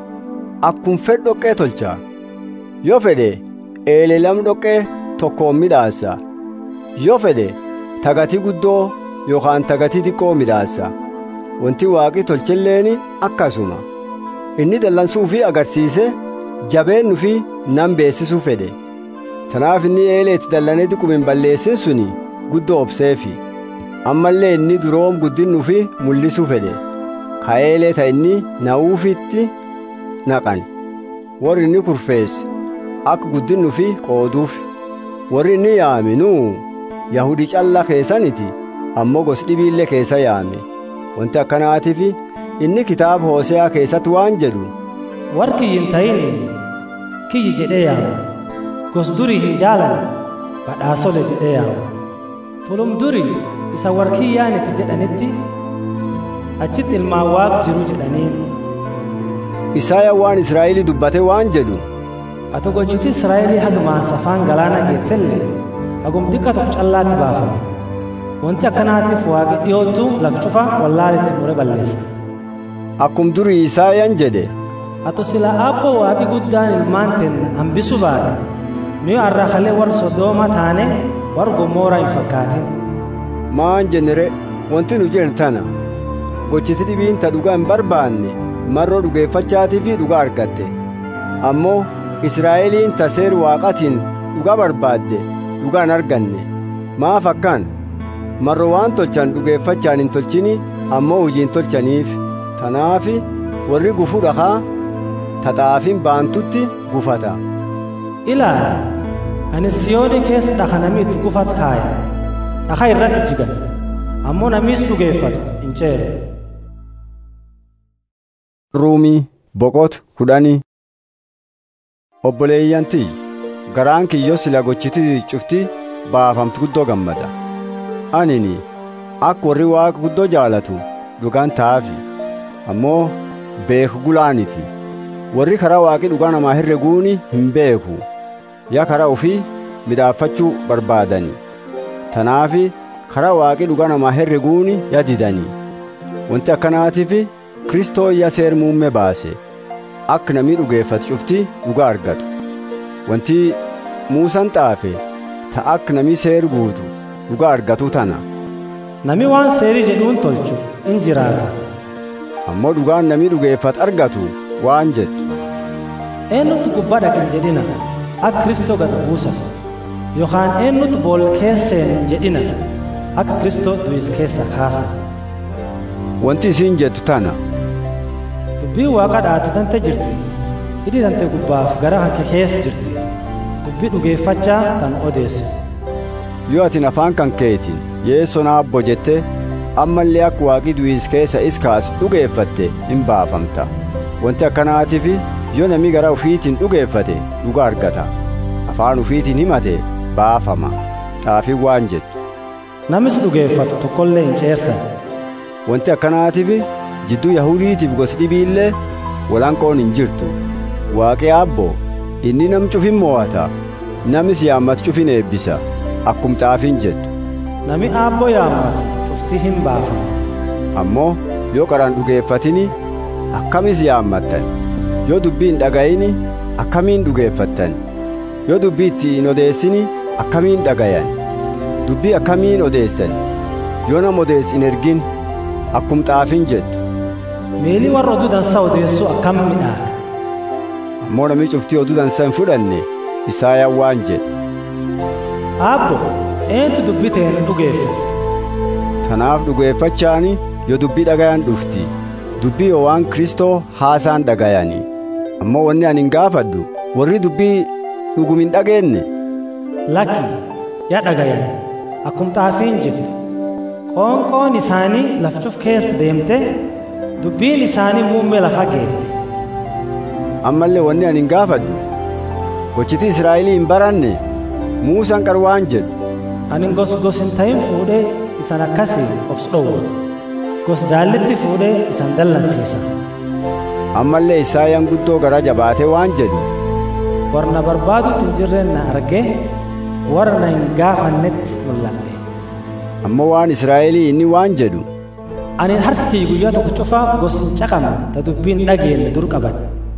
akkum fedh dhoqqee tolcha yoo fedhe eelee lam dhoqqee tokkoon midhaassa yoo fedhe tagatii guddoo yookaan tagatii xiqqoo midhaassa wanti waaqi tolchilleeni akkasuma inni dallansuu fi agarsiise jabeennu fi nan beessisuu fedhe tanaaf inni eeleeti dallanee diqumin balleessin suni guddoo obseefi ammallee inni duroom guddinnu fi mul'isuu fedhe ka eelee ta inni na'uufitti naqan warri inni kurfeesse akka guddinnu fi qooduuf warri inni yaame nuu yahudi callaa keessaniti ammoo gos dhibiillee keessa yaame wanti akkanaatiif inni kitaaba hooseyaa keessatti waan jedhu war kiyyi hin ta'in kiyyi jedhee yaama gos durii hin jaalan badhaasole jedhee yaama fulum durii isa war kiyyaanitti jedhanitti achitti ilmaan waaq jiru jedhaniin isaaya waan israa'elii dubbate waan jedhu ati gochiti israa'elii haga maansafaan galaana geettellee hagum xiqqa tokko callaatti baafama wanti akkanaatiif waaqi dhiyoottu laf cufa wallaalitti mure balleessa akkum durii isaayaan jedhe ati sila aabboo waaqi guddaan ilmaanteen hambisu baate nuyi arrakalee warra sodooma taane warra gomooraa hin fakkaatin maan jennere wanti nu jedhe tana gochiti dhibiin ta dhugaa hin barbaanne marroo dhugeeffachaatii fi dhugaa argatte ammoo israa'eliin ta seer waaqatiin dhugaa barbaadde dhugaa hin arganne maaf akkaan marro waan tolchan dhugeeffachaan hin tolchini ammoo hojiin tolchaniif tanaafi warri gufuu dhakaa taxaafin baantutti gufata ilaala ani siyoonii keessa dhaka namni itti gufat kaaya dhaka irratti jigan ammoo namiis dhugeeffatu hin ceeru ruumii boqot kudhanii obboleeyyantii garaan kiyyoo sila gochiti cufti baafamtu guddoo gammada anini akka warri waaqa guddoo jaalatu dhugaan ta'afi ammoo beeku gulaaniti warri karaa waaqi dhugaa namaa herreguuni hin beeku yaa karaa ofii midhaaffachuu barbaadani tanaafi karaa waaqi dhugaa namaa herreguuni yadidani wanti akkanaatiif kristoo yaa seer muumme baase akka namni dhugeeffatu cufti dhugaa argatu wanti muusan xaafe ta akka namni seer guutu dhugaa argatu tana nami waan seerii jedhuun tolchu in jiraata ammoo dhugaan namni dhugeeffatu argatu waan jettu eenyutu gubbaa dhaqin jedhina akka kristoo gad buusan yookaan eenyutu bool keesseen hin jedhina akka kristoo du'is keessa kaasan wanti isiin jettu tana dubbii waaqa dhaatu tante jirti hidhi tante gubbaaf gara hanke keessa jirti dubbii dhugeeffachaa tan odeesse yoo atin afaan kan keetiin yeessoo naabbo jette ammallee akka waaqi du'is keessa is kaasu dhugeeffatte hin baafamta wanti akkanaatiif yoo namni gara ufiitiin dhugeeffate dhuga argata afaan ufiitiin himate baafama xaafii waan jettu namis dhugeeffatu tokkollee hin ceersan wanti akkanaatiif jidduu yahudiitiif gosi dhibiillee walanqoon hin jirtu waaqi abbo inni nam cufin mo'ata namis yaammatu cufin eebbisa akkum xaafiin jettu nami aabboo yaammatu cufti hin baafama ammoo yoo qaraan dhugeeffatini akkamis yaammattan yoo dubbii hin dhaga'ini akkamiin dhugeeffattan yoo dubbii itti hin odeessini akkamiin dhagayan dubbii akkamiin odeessan yoo nama odeessi hin ergin akkum xaafiin jettu meelii warra oduu dansaa odeessuu akkam midhaaga ammoo namni cuftii oduu dansaa hin fudhanne isaayaan waan jedhe aabbo eentu dubbii ta'een dhugeeffate tanaaf dhugeeffachaani yoo dubbii dhagayan dhufti dubbii yoo waan kristoo haasaan dhagayanii ammoo wanni ani hin gaafadhu warri dubbii dhugum hin dhageenye lakki yaa dhagayan akkum xaafiin jettu qoonqoon isaanii lafcuf keessa deemte dubbiin isaanii muummee lafa geette ammallee wanni ani hin gaafadhu gochiti israa'elii hin baranne muusaan qarwaan jedhu ani gos gos hin ta'in fuudhee isan akkasii obsu dhowwa gos daallitti fuudhee isan dallansiisa ammallee isaayaan guddoo gara jabaatee waan jedhu warra barbaadutti hin jirreen na argee warra na hin gaafannetti mul'adhe ammoo waan israa'elii inni waan jedhu ani harka kiyya guyyaa tokko cufaa gos hin caqamu ta dubbiin dhageenye dur qaban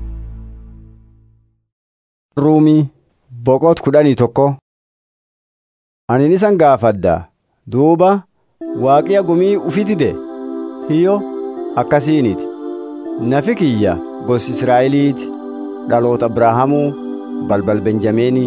ruumii boqot kudhanii tokko ani isan gaafadda duuba waaqiya gumii ufi dide hiyyo akkasiiniti nafi kiyya gosi israa'eliiti dhaloota abrahaamuu balbal benjameenii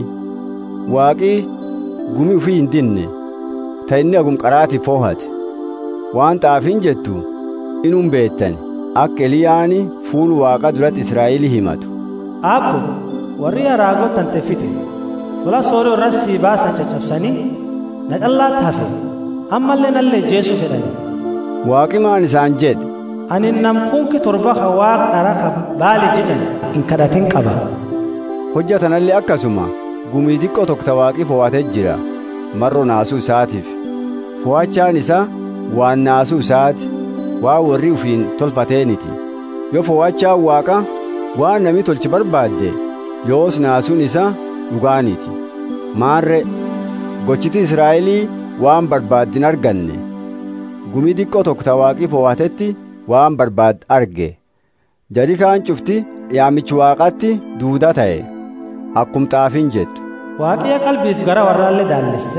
waaqii gumi ufii hin dinne ta inni agum qaraati foohate waan xaafiin jettu inum beettan akka eliyaani fuul waaqa duratti israa'elii himatu Aabbo warri araagoo tante fite fula sooroo irratti sii baasan caccabsanii na callaatti hafe ammallee nallee jeesu fedhani. waaqi maan isaan jedhe Ani nam kunki torba ka waaqa dhara ka baali jedhan hin kadhatin qaba. hojjatanallee akkasuma gumii xiqqoo tokko ta waaqi fo'atee jira marro naasuu isaatiif fo'achaan isaa waan naasuu isaati waa warri ufiin tolfateeniti yoo fo'achaan waaqa waan nami tolchi barbaadde yoos naasuun isaa dhugaaniti maarre gochiti israa'elii waan barbaaddin arganne gumii xiqqoo tokko ta waaqi fo'atetti waan barbaad arge jari kaan cufti yaamichi waaqatti duudaa ta'e akkum xaafiin jettu Waaqiya qalbiif gara warraallee daallesse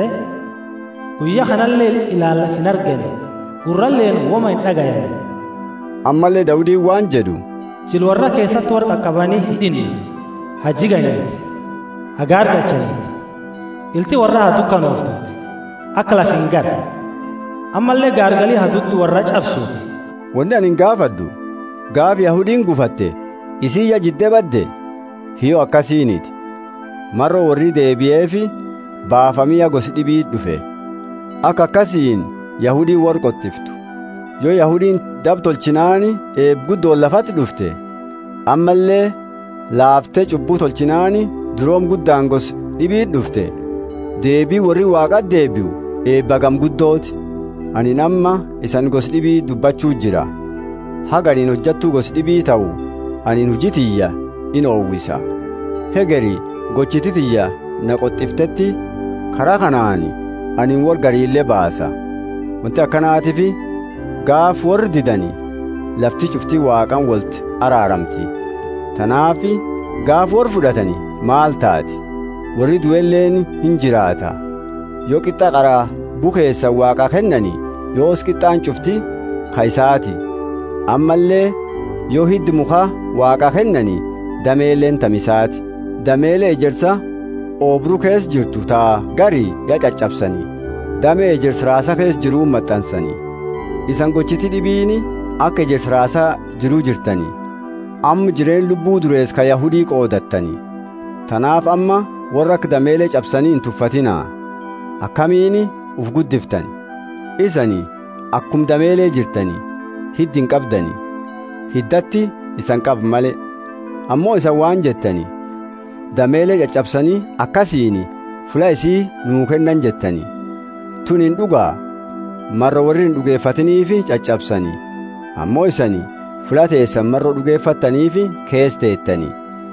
guyyaa kanallee ilaallaf hin argane gurralleen woma hin dhagayane. ammallee dawudiin waan jedhu Jil warra keessatti warra qaqqabanii hidhinne hajjiganiiti hagaa argachaniiti ilti warra haa dukkanooftuuti akka laf hin gara ammallee gaargalii haduttu warra cabsuuti. wanni ani hin gaafadhu gaaf yahudiin gufatte isii ya jiddee badde hiyo akkasiiniti marro warri deebi'eefi baafamiya gosi dhibii dhufe akka akkasiin yahudiin warra qottiftu yoo yahudiin dab tolchinaani eebguddoon lafatti dhufte ammallee laaftee cubbuu tolchinaani duroom guddaan gos dhibii dhufte deebii warri waaqat deebi'u eebbagam guddooti ani namma isan gos dhibii dubbachuu jira haganiin hojjattuu gos dhibii ta'u anin hujitiyya in oowwisa hegeri gochititiyya na qoxxiftetti karaa kanaani anin wor gariillee baasa wanti akkanaatifi gaaf warri didani lafti cuftii waaqan wolti araaramti tanaafi gaaf warri fudhatani maal taati warri du'elleen hin jiraata yoo qixxa qaraa bukeessa waaqa kennani yoos qixxaan cufti kaisaati ammallee yoo hiddi mukaa waaqa kennani dameeleen tamisaati dameelee ejersa oobru kees jirtu taa garii ya caccabsanii damee ejersa raasa kees jiruu maxxansanii isan gochiti dhibiini akka ejersa raasaa jiruu jirtanii amma jireen lubbuu durees ka yahudii qoodattanii tanaaf amma warra akka dameelee cabsanii hin tuffatinaa akkamiini uf guddiftan isanii akkum dameelee jirtanii hiddi hin qabdanii hiddatti isan qab male ammoo isan waan jettanii dameelee caccabsanii akkasiini fula isii nuu kennan jettanii tun hin dhugaa marra warri hin dhugeeffatiniifi caccabsanii ammoo isanii fula teessan marra dhugeeffattaniifi kees teettanii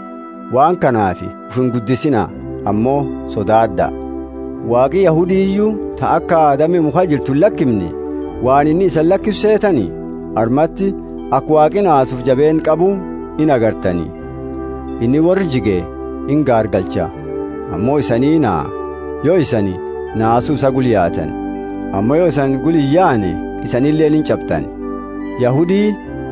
waan kanaafi uf hin guddisinaa ammoo sodaaddaa waaqi yahudiiyyuu ta akka aadame muka jirtu hin lakkifne waan inni isan lakkisu seetanii armatti akka waaqi naasuuf jabeen qabu in agartanii inni warri jige in gaargalcha ammoo isanii naa yoo isani naasuu isa guliyaatan ammoo yoo isan guliyyaane isanillee in cabtan yahudii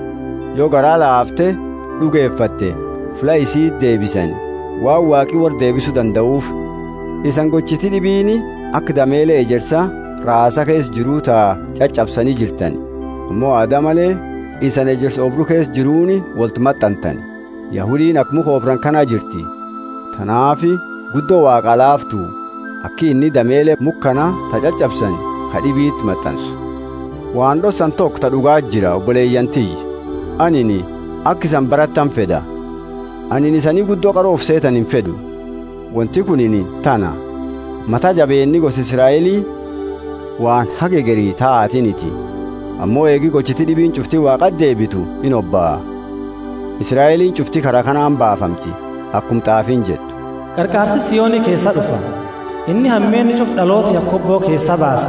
yoo garaa laafte dhugeeffatte fula isii deebisan waan waaqi war deebisuu danda'uuf isan gochiti dhibiini akka dameelee ejersa raasa kees jiruu taa caccabsanii jirtan ammoo aadaa malee isan ejersa obru kees jiruuni wolti maxxantan yahudiin akkuma koobran kanaa jirti tanaafi guddoo waaqa laaftu akki inni dameelee mukkana ta caccabsan ka dhibiitti maxxansu waan dhossan tokko ta dhugaa jira obboleeyyantiyyi anini akka isan barattan fedha anin isanii guddoo qaroof seetan hin fedhu wanti kunini tana mata jabeenni gosa israa'elii waan hage garii taa'atiniti ammoo eegi gochiti dhibiin cuftii waaqat deebitu in obba'a israa'eliin cufti karaa kanaan baafamti akkum xaafiin jettu qarqaarsi siyoonii keessa dhufa inni hammeenni cuf dhaloota yakkobboo keessa baasa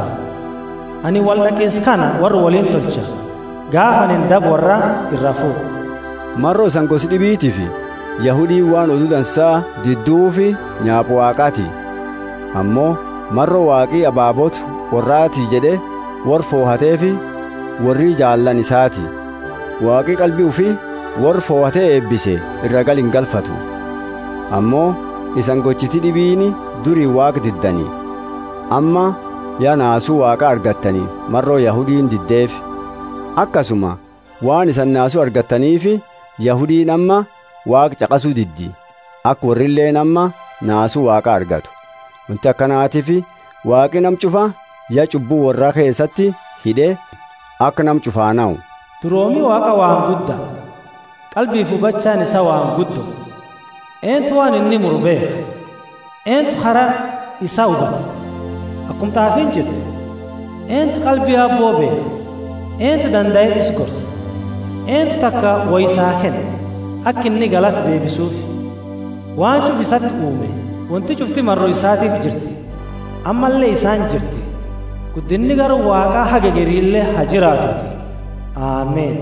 ani wal dhaqees kana warra waliin tolcha gaafanin dab warra irra fuudhu marroo isan gosi dhibiitifi yahudiin waan oduu dansaa didduufi nyaaphu waaqaati ammoo marroo waaqii abaabootu warraati jedhe war foohateefi warri jaallan isaati waaqi qalbii ufii warra fo'atee eebbise irra gal hin galfatu ammoo isan gochiti dhibiini durii waaq diddanii amma yaa naasuu waaqa argattanii marroo yahudiin diddeef akkasuma waan isan naasuu argattaniifi yahudiin amma waaq caqasuu diddi akka warrilleen amma naasuu waaqa argatu wanti akkanaatiif waaqi nam cufa yaa cubbuu warraa keessatti hidhee akka nam cufaana'u duroomi waaqa waan gudda qalbiif hubachaan isa waan guddo eentu waan inni muru beeka eentu hara isaa hubata akkum xaafiin jirtu eentu qalbii abboo beeka eentu danda'ee is gorsa eentu takka wayisaa kenna akka inni galata deebisuuf waan cuf isatti uume wanti cufti marroo isaatiif jirti ammallee isaan jirti guddinni gara waaqaa haga gariillee ha jiraatuti aameen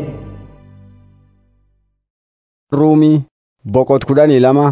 ruumii boqot kudhanii lama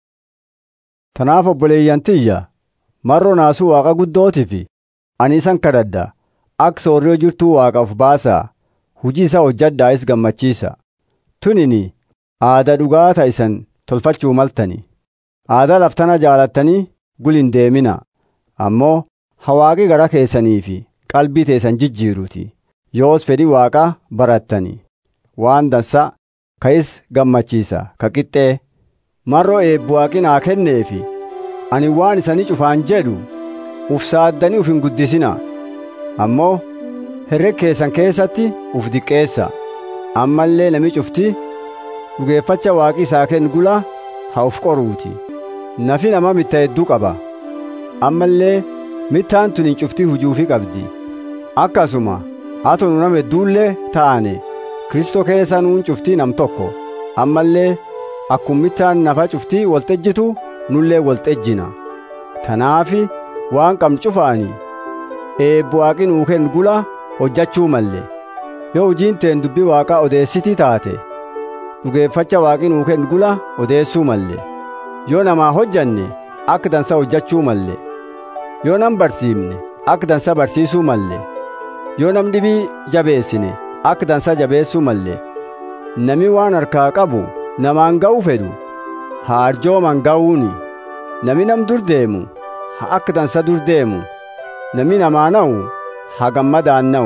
tanaaf obboleeyyantiyya marroo naasuu waaqa guddootiif ani isan kadhadha akka soorriyoo jirtuu waaqaaf baasaa hujii isaa hojjadhaa'is gammachiisa tunini aada dhugaata isan tolfachuu maltani aadaa laftana jaalattanii gul hin deemina ammoo hawaaqi gara keessanii fi qalbii teessan jijjiiruti yoos fedhii waaqaa barattani waan dansa ka'is gammachiisa ka qixxee marroo eebbu waaqi naa kenneefi ani waan isanii cufaan jedhu uf saaddanii uf hin guddisina ammoo herreg keessan keessatti uf diqqeessa ammallee nami cufti dhugeeffacha waaqi isaa kennu gula haa uf qoruuti nafi nama mitta hedduu qaba ammallee mittaan tun hin cuftii hujuufi qabdi akkasuma hato nu nama hedduullee ta'ane kristoo keessa nuun cuftii nam tokko ammallee akkum mittaan nafa cuftii walxejjitu nullee walxejjina tanaafi waan qabnu cufaani eebbu waaqi nuu kennu gula hojjachuu malle yoo hojiin teen dubbii waaqaa odeessitii taate dhugeeffacha waaqi nuu kennu gula odeessuu malle yoo namaa hojjanne akka dansa hojjachuu malle yoo nam barsiifne akka dansa barsiisuu malle yoo nam dhibii jabeessine akka dansa jabeessuu malle nami waan harkaa qabu namaan ga'uu fedhu haa arjooman ga'uuni nami nam dur deemu haa akka dansa dur deemu nami namaa na'u haa gammadaan na'u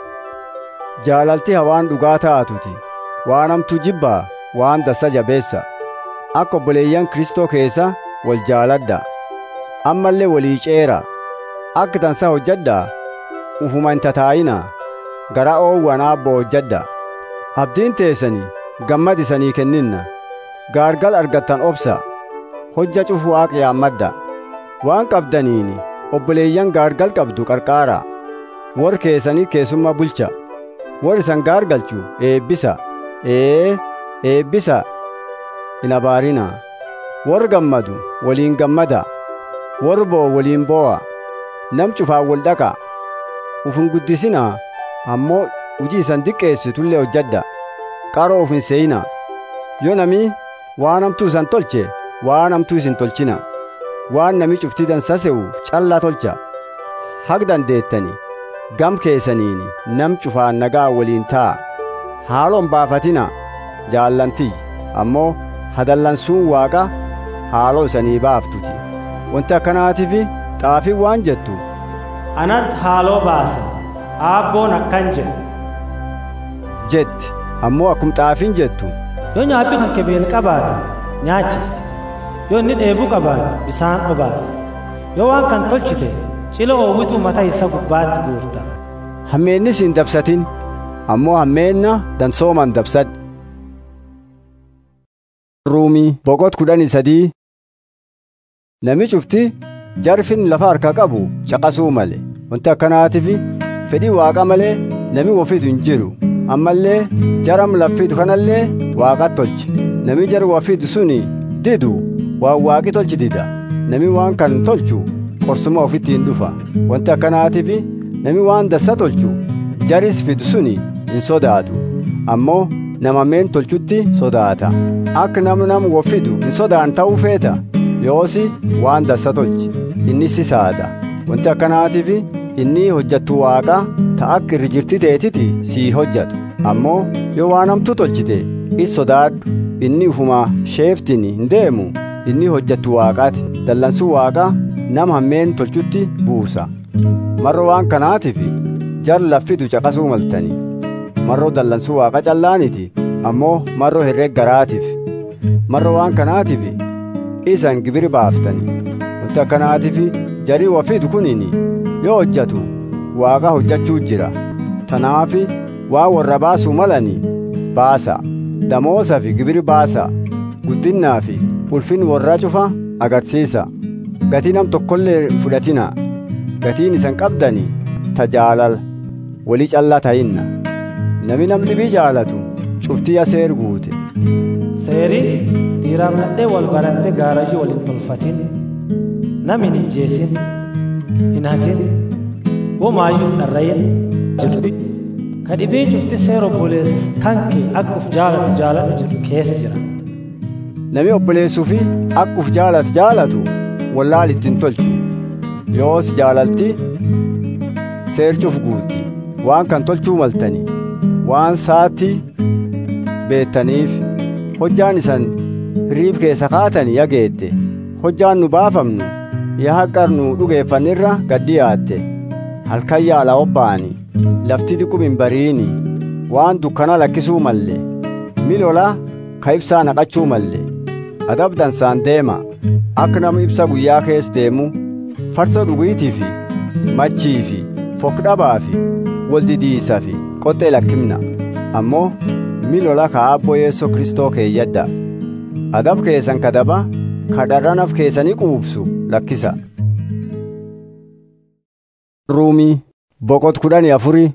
jaalalti hawaan dhugaa taatuti waan hamtuu jibbaa waan dansa jabeessa akka obboleeyyan kristoo keessa wal jaaladha ammallee walii ceera akka dansa hojjadhaa ufuma hin tataa'inaa gara oowwan aabboo hojjadha abdiin teessanii gammad isanii kenninna gaargal argattan obsa hojja cufu waaqa yaammadha waan qabdaniini obboleeyyan gaargal qabdu qarqaara wor keessanii keessummaa bulcha wor isan gaargalchu eebbisa ee eebbisa hin abaarina wor gammadu waliin gammada wor boo waliin boo'a nam cufaan wal dhaqa uf hin guddisinaa ammoo hujii isan diqqeessitullee hojjadha qaroo uf hin seeyina yoo nami waan hamtuu isan tolche waan hamtuu isin tolchina waan nami cuftii dansa se'u callaa tolcha hag dandeettani gam keessaniini nam cufaan nagaa waliin taa'a haaloon baafatina jaallantii ammoo hadallansuun waaqa haaloo isanii baaftuti wanti akkanaatiif xaafiin waan jettu anat haaloo baasa aabboon akkan jedhe jetti ammoo akkum xaafiin jettu yoo nyaaphi kan kebeel qabaate nyaachis yoo inni dheebuu qabaate bisaan obaasa yoo waan kan tolchite cila oowwituu mata isa gubbaatti guurta hammeennis hin dabsatin ammoo hammeenna dansooman dabsadhu ruumii boqot kudhanii sadii nami cufti jarfin lafa harka qabu caqasuu male wanti akkanaatiif fedhii waaqa malee nami wofitu hin jiru ammallee jaram laffitu kanallee waaqat tolche nami jar wafitu suni didu waan waaqi tolchi dida nami waan kan tolchu qorsuma ofitti hin dhufa wanti akkanaatiif nami waan dassa tolchu jaris fidu suni hin sodaatu ammoo nama meen tolchutti sodaata akka nam nam wofidu hin sodaan ta'uu feeta yoosi waan dassa tolchi inni si saada wanti akkanaatiif inni hojjattu waaqa ta akka irri jirti teetiti sii hojjatu ammoo yoo waan hamtuu tolchite is sodaadhu inni ufuma sheeftiin hin deemu inni hojjattu waaqaati dallansuu waaqa nama hammeen tolchutti buusa marro waan kanaatiif jar laffitu caqasuu maltani marro dallansuu waaqa callaaniti ammoo marro herreg garaatiif marro waan kanaatiif isan gibiri baaftani wanti akkanaatiif jarii wafiitu kunini yoo hojjatu waaqa hojjachuu jira tanaafi waa warra baasuu malani baasa damoosa fi gibiri baasa guddinnaa fi ulfin warra cufa agarsiisa gatii nam tokkollee fudhatina gatiin isan qabdani tajaalala walii callaa ta'inna nami nam dhibii jaalatu cuftii aseer guute seerii dhiiraaf nadhee wal baratte gaarajii wal hin tolfatin nam hin ijjeesin hin hatin womaayyuu hin dharrayin jirbi ka dhibii cufti seer obbolees kanke akka uf jaalatu jaaladhu jedhu keessa jira nami obboleessuu fi akka uf jaalatu jaalatu wallaal ittiin tolchu yoos jaalalti seerchuuf guutti waan kan tolchuu maltani waan saatti beettaniif hojjaan isan riib keessa kaatani yageette hojjaan nu baafamnu yaa haqqarnu dhugeeffannirra gaddiyaatte halkan yaala obba'ani lafti diqum hin bariini waan dukkana lakkisuu malle milola ka ibsaa naqachuu malle adabdansaan deema akka nama ibsa guyyaa keessa deemu farsa dhugiitii fi machii fi fokdhabaa fi waldidiisa fi qoxxee lakkimna ammoo milola ka abbo yeessoo kristoo keeyyadda adab keessan kadaba kadharranaf keessanii quubsu lakkisa ruumii boqot kudhanii afurii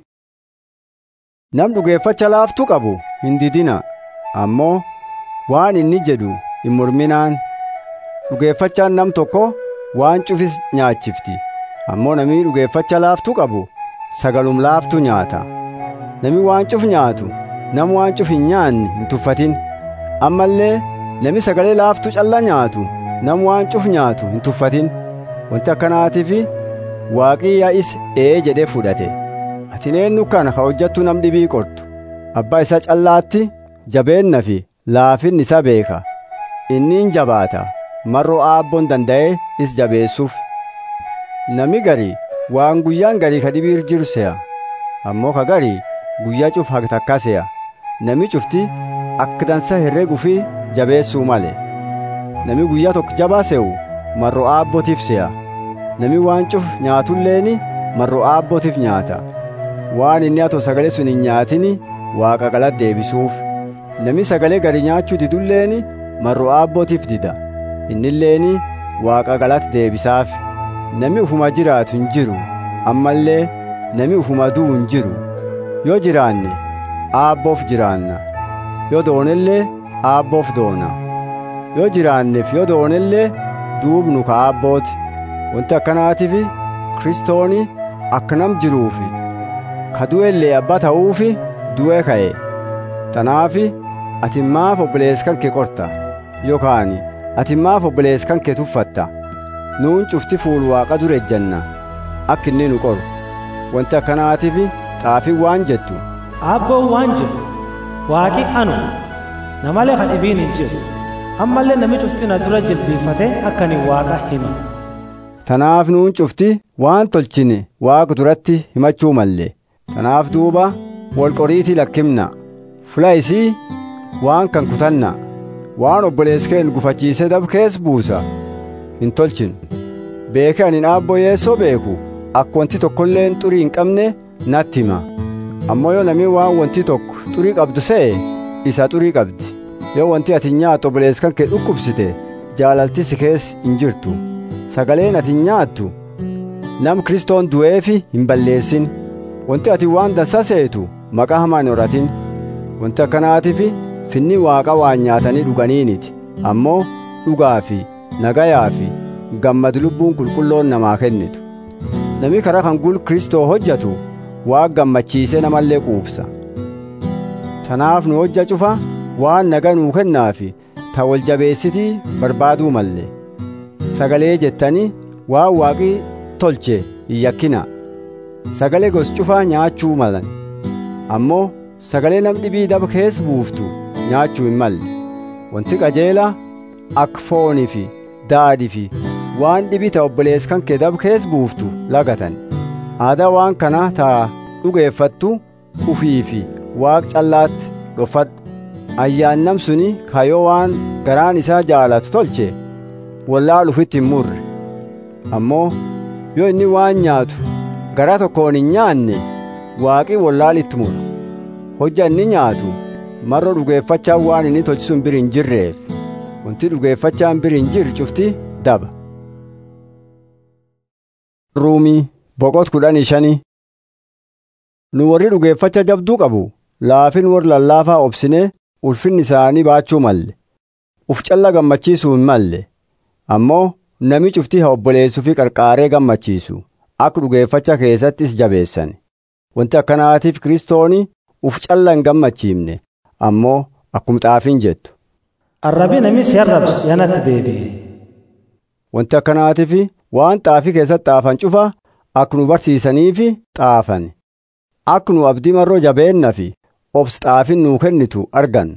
nam dhugeeffacha laaftuu qabu hin didina ammoo waan inni jedhu hin morminaan dhugeeffachaan nam tokko waan cufis nyaachifti ammoo namni dhugeeffacha laaftuu qabu sagalum laaftuu nyaata nami waan cuf nyaatu nam waan cuf hin nyaanne hin tuffatin ammallee nami sagalee laaftuu calla nyaatu nam waan cuf nyaatu hin tuffatin wanti akkanaatiif waaqii is ee jedhee fudhate ati eenyu kana ka hojjattu nam dhibii qortu abbaa isaa callaatti jabeenna fi laafinni isa beeka inniin jabaata marroo aabboon danda'ee is jabeessuuf nami garii waan guyyaan garii ka dhibiir jiru se'a ammoo ka garii guyyaa cuf haga takka se'a nami cufti akka dansa herreguu fi jabeessuu male nami guyyaa tokko jabaa se'u marroo aabbootiif se'a nami waan cuf nyaatulleeni marroo aabbootiif nyaata waan inni atoo sagalee sun hin nyaatini waaqa galata deebisuuf nami sagalee gari nyaachuu didulleeni marroo aabbootiif dida innilleeni waaqa galata deebisaaf nami ufuma jiraatu hin jiru ammallee nami ufuma du'u hin jiru yoo jiraanne aabboof jiraanna yoo doonellee aabboof doona yoo jiraanneef yoo doonellee duubnu ka aabbooti wanti akkanaatiif kristooni akka nam jiruufi ka du'ellee abbaa ta'uufi du'e ka'e tanaafi ati maaf obboleessa kan kee qorta yookaan ati maaf obboleessa kan kee tuffatta nuun cufti fuul waaqa dura ejjanna akka inni nu qoru wanti akkanaatiif xaafiin waan jettu aabboon waan jedhu waaqi anu namalee ka dhibiin hin jiru ammallee nami cufti na dura jilbiifate akka ani waaqa hima tanaaf nuun cufti waan tolchine waaqa duratti himachuu malle tanaaf duuba wal qoriitii lakkimna fula isii waan kan kutanna waan obboleessa keen gufachiisee dabkees buusa hin tolchinu beeke anin aabboo yeessoo beeku akka wanti tokkolleen xurii hin qabne natti hima ammoo yoo namni waan wanti tokko xurii qabdu se'e isa xurii qabdi yoo wanti ati nyaattu obboleessa kan kee dhukkubsite jaalalti si keessa hin jirtu sagaleen ati nyaattu nam kristoon du'eefi hin balleessin wanti ati waan dansa seetu maqaa hamaa hin horatin wanti akkanaatiif finni waaqa waan nyaatanii dhuganiiniti ammoo dhugaa fi nagayaa fi gammad lubbuun qulqulloon namaa kennitu nami karaa kan gul kristoo hojjatu waa gammachiisee namallee quubsa tanaaf nu hojja cufa waan naga nuu kennaafi ta wal jabeessitii barbaaduu malle sagalee jettanii waan waaqii tolche hin yakkina sagalee gos cufaa nyaachuu malan ammoo sagalee nam dhibii daba keessa buuftu nyaachuu hin malle wanti qajeela akka foonii fi daadhii fi waan dhibii ta obboleessa kan kee daba keessa buuftu lagatan aadaa waan kanaa taa dhugeeffattu ufii fi waaq callaatti dhofadhu ayyaannam suni kayoo waan garaan isaa jaalatu tolche wallaalu ufitti hin murre ammoo yoo inni waan nyaatu garaa tokkoon hin nyaanne waaqii wallaalitti mura hojja inni nyaatu marro dhugeeffachaan waan inni tolchisuun bir hin jirreef wanti dhugeeffachaan bir hin jirre cufti daba ruumii boqot kudhanii shanii nu warri dhugeeffacha jabduu qabu laafin warri lallaafaa obsine ulfinni isaanii baachuu malle uf calla gammachiisuu hin malle ammoo nami cuftii haa obboleessuu fi qarqaaree gammachiisu akka dhugeeffacha keessattis jabeessan wanti akkanaatiif kiristooni uf calla hin gammachiifne ammoo akkum xaafiin jettu arrabi nami si arrabsu yanatti deebi'e wanti akkanaatiif waan xaafii keessatti xaafan cufa akka nu barsiisaniifi xaafan akka nu abdii marroo jabeenna fi obs xaafin nuu kennitu argan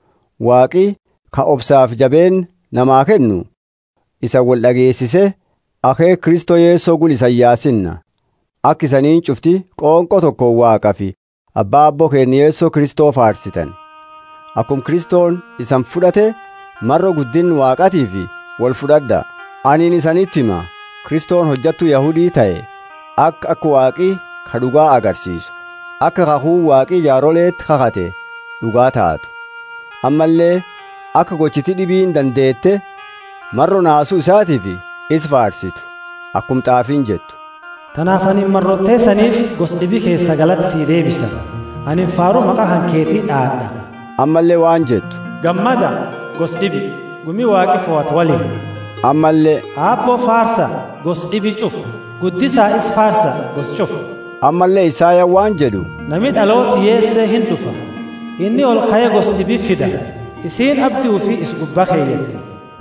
waaqii ka obsaaf jabeen namaa kennu isa wal dhageessise akee kristoo yeessoo gul isan yaasinna akka isaniin cufti qoonqoo tokko waaqa fi abbaa abboo keenya yeessoo kristoo faarsitan akkum kristoon isan fudhate marro guddin waaqatii fi wal fudhadha aniin isanitti hima kristoon hojjattuu yahudii ta'e akka akka waaqii ka dhugaa agarsiisu akka kakuu waaqii jaaroleetti kakate dhugaa taatu ammallee akka gochiti dhibiin dandeette marro naasuu isaatiif is faarsitu akkum xaafiin jettu tanaaf ani marrottee saniif gosdhibii keessa galatti sii deebisa ani faaruu maqaa hankeetii dhaadha ammallee waan jettu gammada gosdhibi gumii waaqi fo'at waliin ammallee aabboo faarsa gosdhibi cufu guddisaa is faarsa gos cufu ammallee isaayaan waan jedhu nami dhalooti yeessee hin dhufa inni ol ka'ee gosdhibii fida isiin abdii fi is gubbaa keeyyatti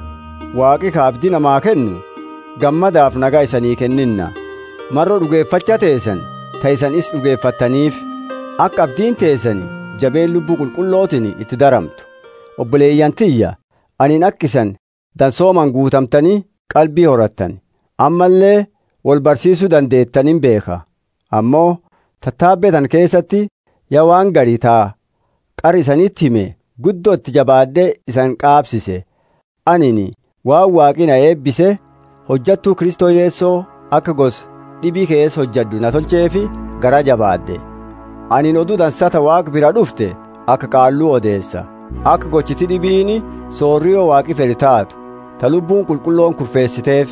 waaqi ka abdii namaa kennu gammadaaf nagaa isanii kenninna marro dhugeeffacha teessan ta'isan is dhugeeffattaniif akka abdiin teessani jabeen lubbuu qulqullootiin itti daramtu obboleeyyan tiyya aniin akkisan dansooman guutamtanii qalbii horattan ammallee wal barsiisuu dandeettanin beeka ammoo tattaabbetan keessatti yaa waan garii taa qar isanitti hime guddoo itti jabaadhee isan qaabsise anini waan waaqi na eebbise hojjattuu kristoo yeessoo akka gos dhibii keessa hojjaddu na tolcheefi gara jabaadhe anin oduu dansata waaq bira dhufte akka qaalluu odeessa akka gochiti dhibiini soorriyoo waaqi fedhe taatu ta lubbuun qulqulloon kurfeessiteef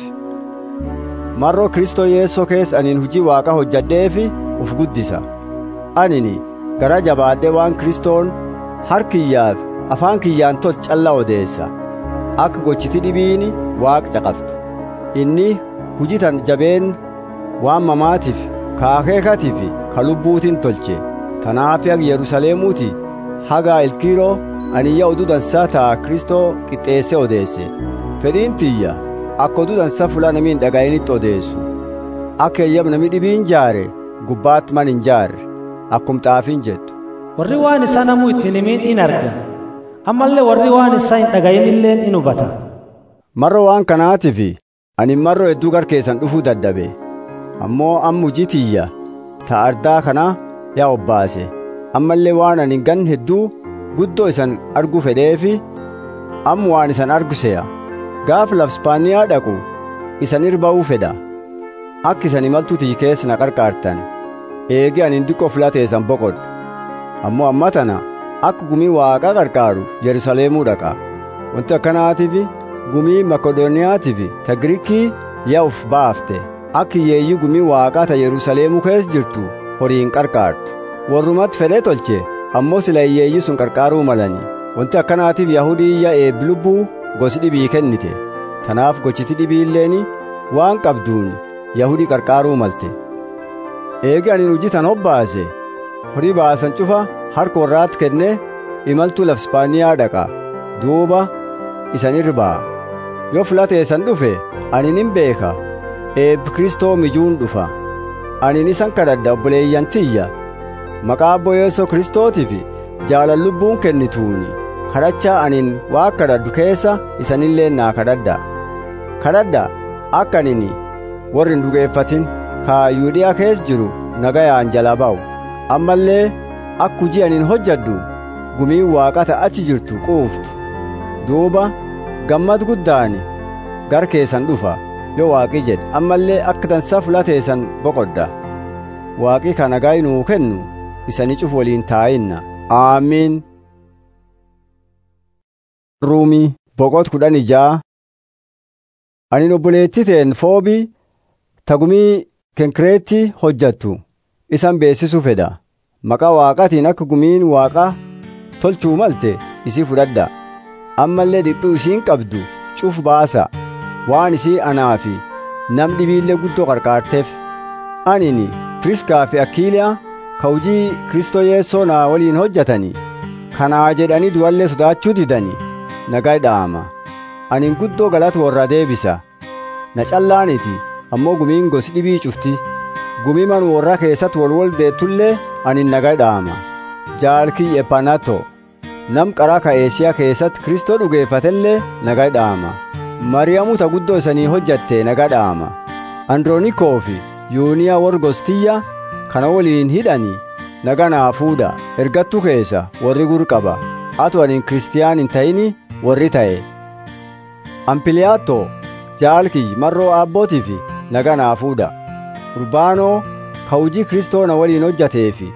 marroo kristoo yeessoo keessa anin hujii waaqa hojjadheefi uf guddisa anini gara jabaadhe waan kristoon harkiyyaaf afaan kiyyaan tol calla odeessa akka gochiti dhibiini waaq caqaftu inni hujitan jabeen waan mamaatiif ka akeekatiif ka lubbuutiin tolche tanaaf ag yerusaleemuuti haga ilkiiroo aniyya oduu dansaa taa kristoo qixxeesse odeesse fedhiin tiyya akka oduu dansaa fulaa namiin dhaga'initti odeessu akka eeyyam nami dhibiin jaare gubbaatti man hin jaarre akkum xaafiin jettu warri waan isaa namuu ittiin himiin in arga ammallee warri waan isaa hin dhaga'inilleen in hubata marro waan kanaatiif ani marro hedduu gar keessan dhufuu dadhabe ammoo amma hujii tiyya ta ardaa kana yaa obbaase ammallee waan ani gan hedduu guddoo isan argu fedheefi amma waan isan argu se'a gaaf lafspaaniyaa dhaqu isan irba'uu fedha akka isan imaltuu tiyyi keessa na qarqaartan eegi ani diqqoo filateessan boqodhu ammoo amma tana akka gumii waaqaa qarqaaru yerusaleemuu dhaqa wanti akkanaatiif gumii makedooniyaatiif ta giriikii yaa uf baafte akka hiyyeeyyii gumii waaqaa ta yerusaleemuu keessa jirtu horiin qarqaartu warrumatti fedhee tolche ammoo sila hiyyeeyyii sun qarqaaruu malanii wanti akkanaatiif yahudii yaa eebbi lubbuu gosi dhibii kennite tanaaf gochiti dhibiilleeni waan qabduun yahudii qarqaaruu malte eegi ani hujitan hobbaase horii baasan cufa harka warraatti kenne imaltuu lafspaaniyaa dhaqa duuba isan irbaa yoo filateessan dhufe ani nin beeka eebbi kristoo mijuun dhufa ani isan kadhadha obboleeyyan tiyya maqaa abboo yeessoo kristootiif jaalan lubbuun kennituuni kadhachaa anin waa kadhadhu keessa isanillee naa kadhadha kadhadha akka anin warri hin dhugeeffatin kaa yuudhiyaa keessa jiru nagayaan jala ba'u ammallee akka hujii anin hojjadhu gumiin waaqata achi jirtu quuftu duuba gammad guddaani gar keessan dhufa yoo waaqi jedhe ammallee akka dansa fulateessan boqodha waaqi ka nagaa nuu kennu isani cuf waliin taa'inna aamiin ruumii boqot kudhan ijaa anin obboleettiteen foobii tagumii kenkireetti hojjattu isan beessisuu fedha maqaa waaqatiin akka gumiin waaqa tolchuu malte isii fudhadha ammallee dhiphuu isiin qabdu cuf baasa waan isii anaa fi nam dhibiillee guddoo qarqaarteef anini piriskaa fi akkiiliyaa ka hujii kristoo yeessoo naa waliin hojjatanii kanaa jedhanii du'allee sodaachuu didanii nagaa dha'ama anin guddoo galata warra deebisa na callaaniti ammoo gumiin gosi dhibii cufti gumii man warra keessatti walwal deettullee anin nagaa dha'ama jaalkii ephanato nam qaraa ka eeshiyaa keessatti kristoo dhugeeffatellee nagaa dha'ama mariyamu ta guddoo isanii hojjatte nagaa dha'ama androonikoo fi yuuniyaa warri gostiyya kana waliin hidhanii nagaa naa fuudha ergattu keessa warri gur qaba atu anin kiristiyaan hin ta'ini warri ta'e ampiliyaattoo jaalkii marroo aabbootiif nagaa naa fuudha urbaanoo ka hujii kristoo na waliin hojjateefi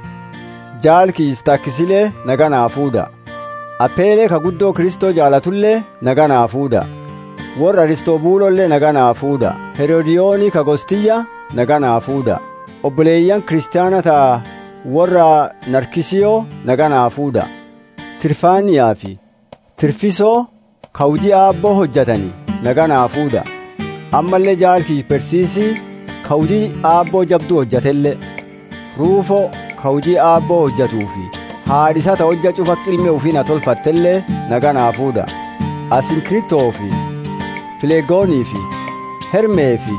jaalkii istaakisilee nagaa naa fuudha appeelee ka guddoo kristoo jaalatullee nagaa naa fuudha warra aristoobuulollee nagaa naa fuudha herodiyoonii ka gostiyya nagaa naa fuudha obboleeyyan kiristaana ta'a warra narkisiyoo nagaa naa fuudha tirfaaniyaa fi tirfisoo ka hujii aabboo hojjatanii nagaa naa fuudha ammallee jaalkii persiisii ka hujii aabboo jabduu hojjatellee ruufoo ka hujii aabboo hojjatuu fi haadhisata hojja cufa qilmee ufii na tolfattellee nagaa naa fuudha asinkritoo fi fileegoonii fi hermee fi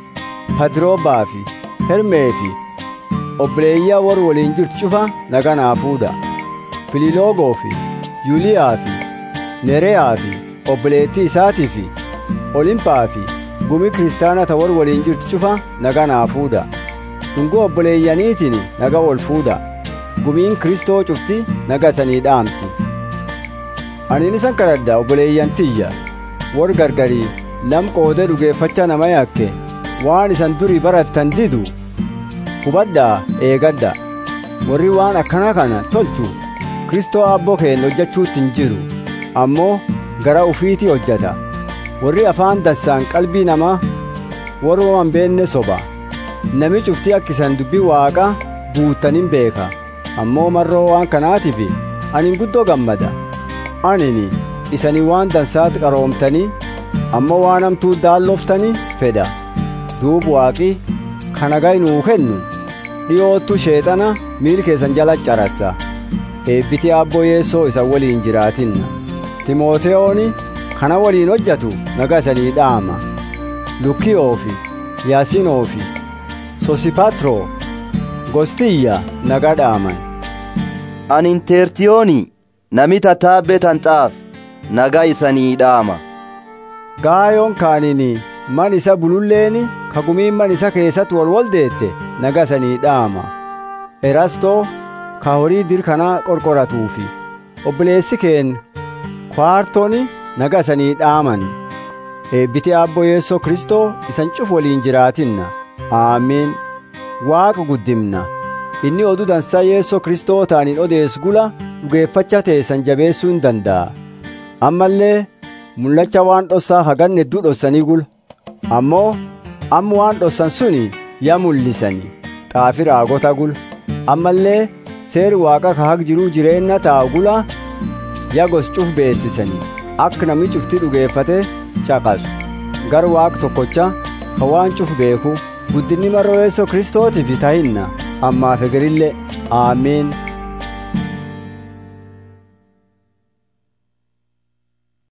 padroobaa fi hermee fi obboleeyyaa warri waliin jirtu cufa nagaa naa fuudha fililoogoo fi yuuliyaa fi nereyaa fi obboleettii isaatii fi olimpaa fi gumi kiristaana ta warri waliin jirtu cufa nagaa naa fuudha dhungoo obboleeyyaniitiin nagaa wal fuudha gumiin kristoo cufti naga sanii dhaamti aniin isan kadhadha obboleeyyan tiyya warri gargarii lam qoodee dhugeeffachaa nama yakke waan isan durii barattan didu hubadhaa eegadha warri waan akkana kana tolchu kristoo aabboo keenya hojjechuutti hin jiru ammoo gara ufiitii hojjata warri afaan dansaan qalbii namaa warra waan beenne soba nami cuftii akkisan dubbii waaqa guuttanin beeka ammoo marroo waan kanaatiif anin guddoo gammada anini isanii waan dansaatti qaroomtanii ammoo waan hamtuu daallooftanii fedha duub waaqi kana gaynuu kennu dhiyoottu sheexana miil keessan jala carassa eebbiti aabboo yeessoo isa waliin jiraatinna timooteyooni kana waliin hojjatu naga isanii dhaama lukiyoo fi yaasinoo fi sosipatroo gostiyya naga dhaaman anin teertiyooni nami tattaabbe tanxaaf naga isanii dhaama gaayoon kaanini man isa bululleeni kagumiin man isa keessatti walwal deette naga isanii dhaama erastoo ka horii dirkanaa qorqoratuufi obboleessi keen kwaartoni naga isanii dhaaman eebbiti aabboo yeessoo kristoo isan cuf waliin jiraatinna aamiin waaqa guddimna inni oduu dansaa yeessoo kristoo taaniin odeessu gula dhugeeffacha teessan jabeessuu hin danda'a ammallee mul'acha waan dhossaa hagan hedduu dhossanii gula ammoo amma waan dhossan suni yaa mul'isanii xaafi raagota gula ammallee seeri waaqa ka haq jiruu jireenya taa'u gula yaa gos cuf beessisanii akka namni cufti dhugeeffate caqasu gar waaq tokkocha ka waan cuf beeku guddinni marroo yeessoo kristootiif tahinna ammaaf egerillee aamiin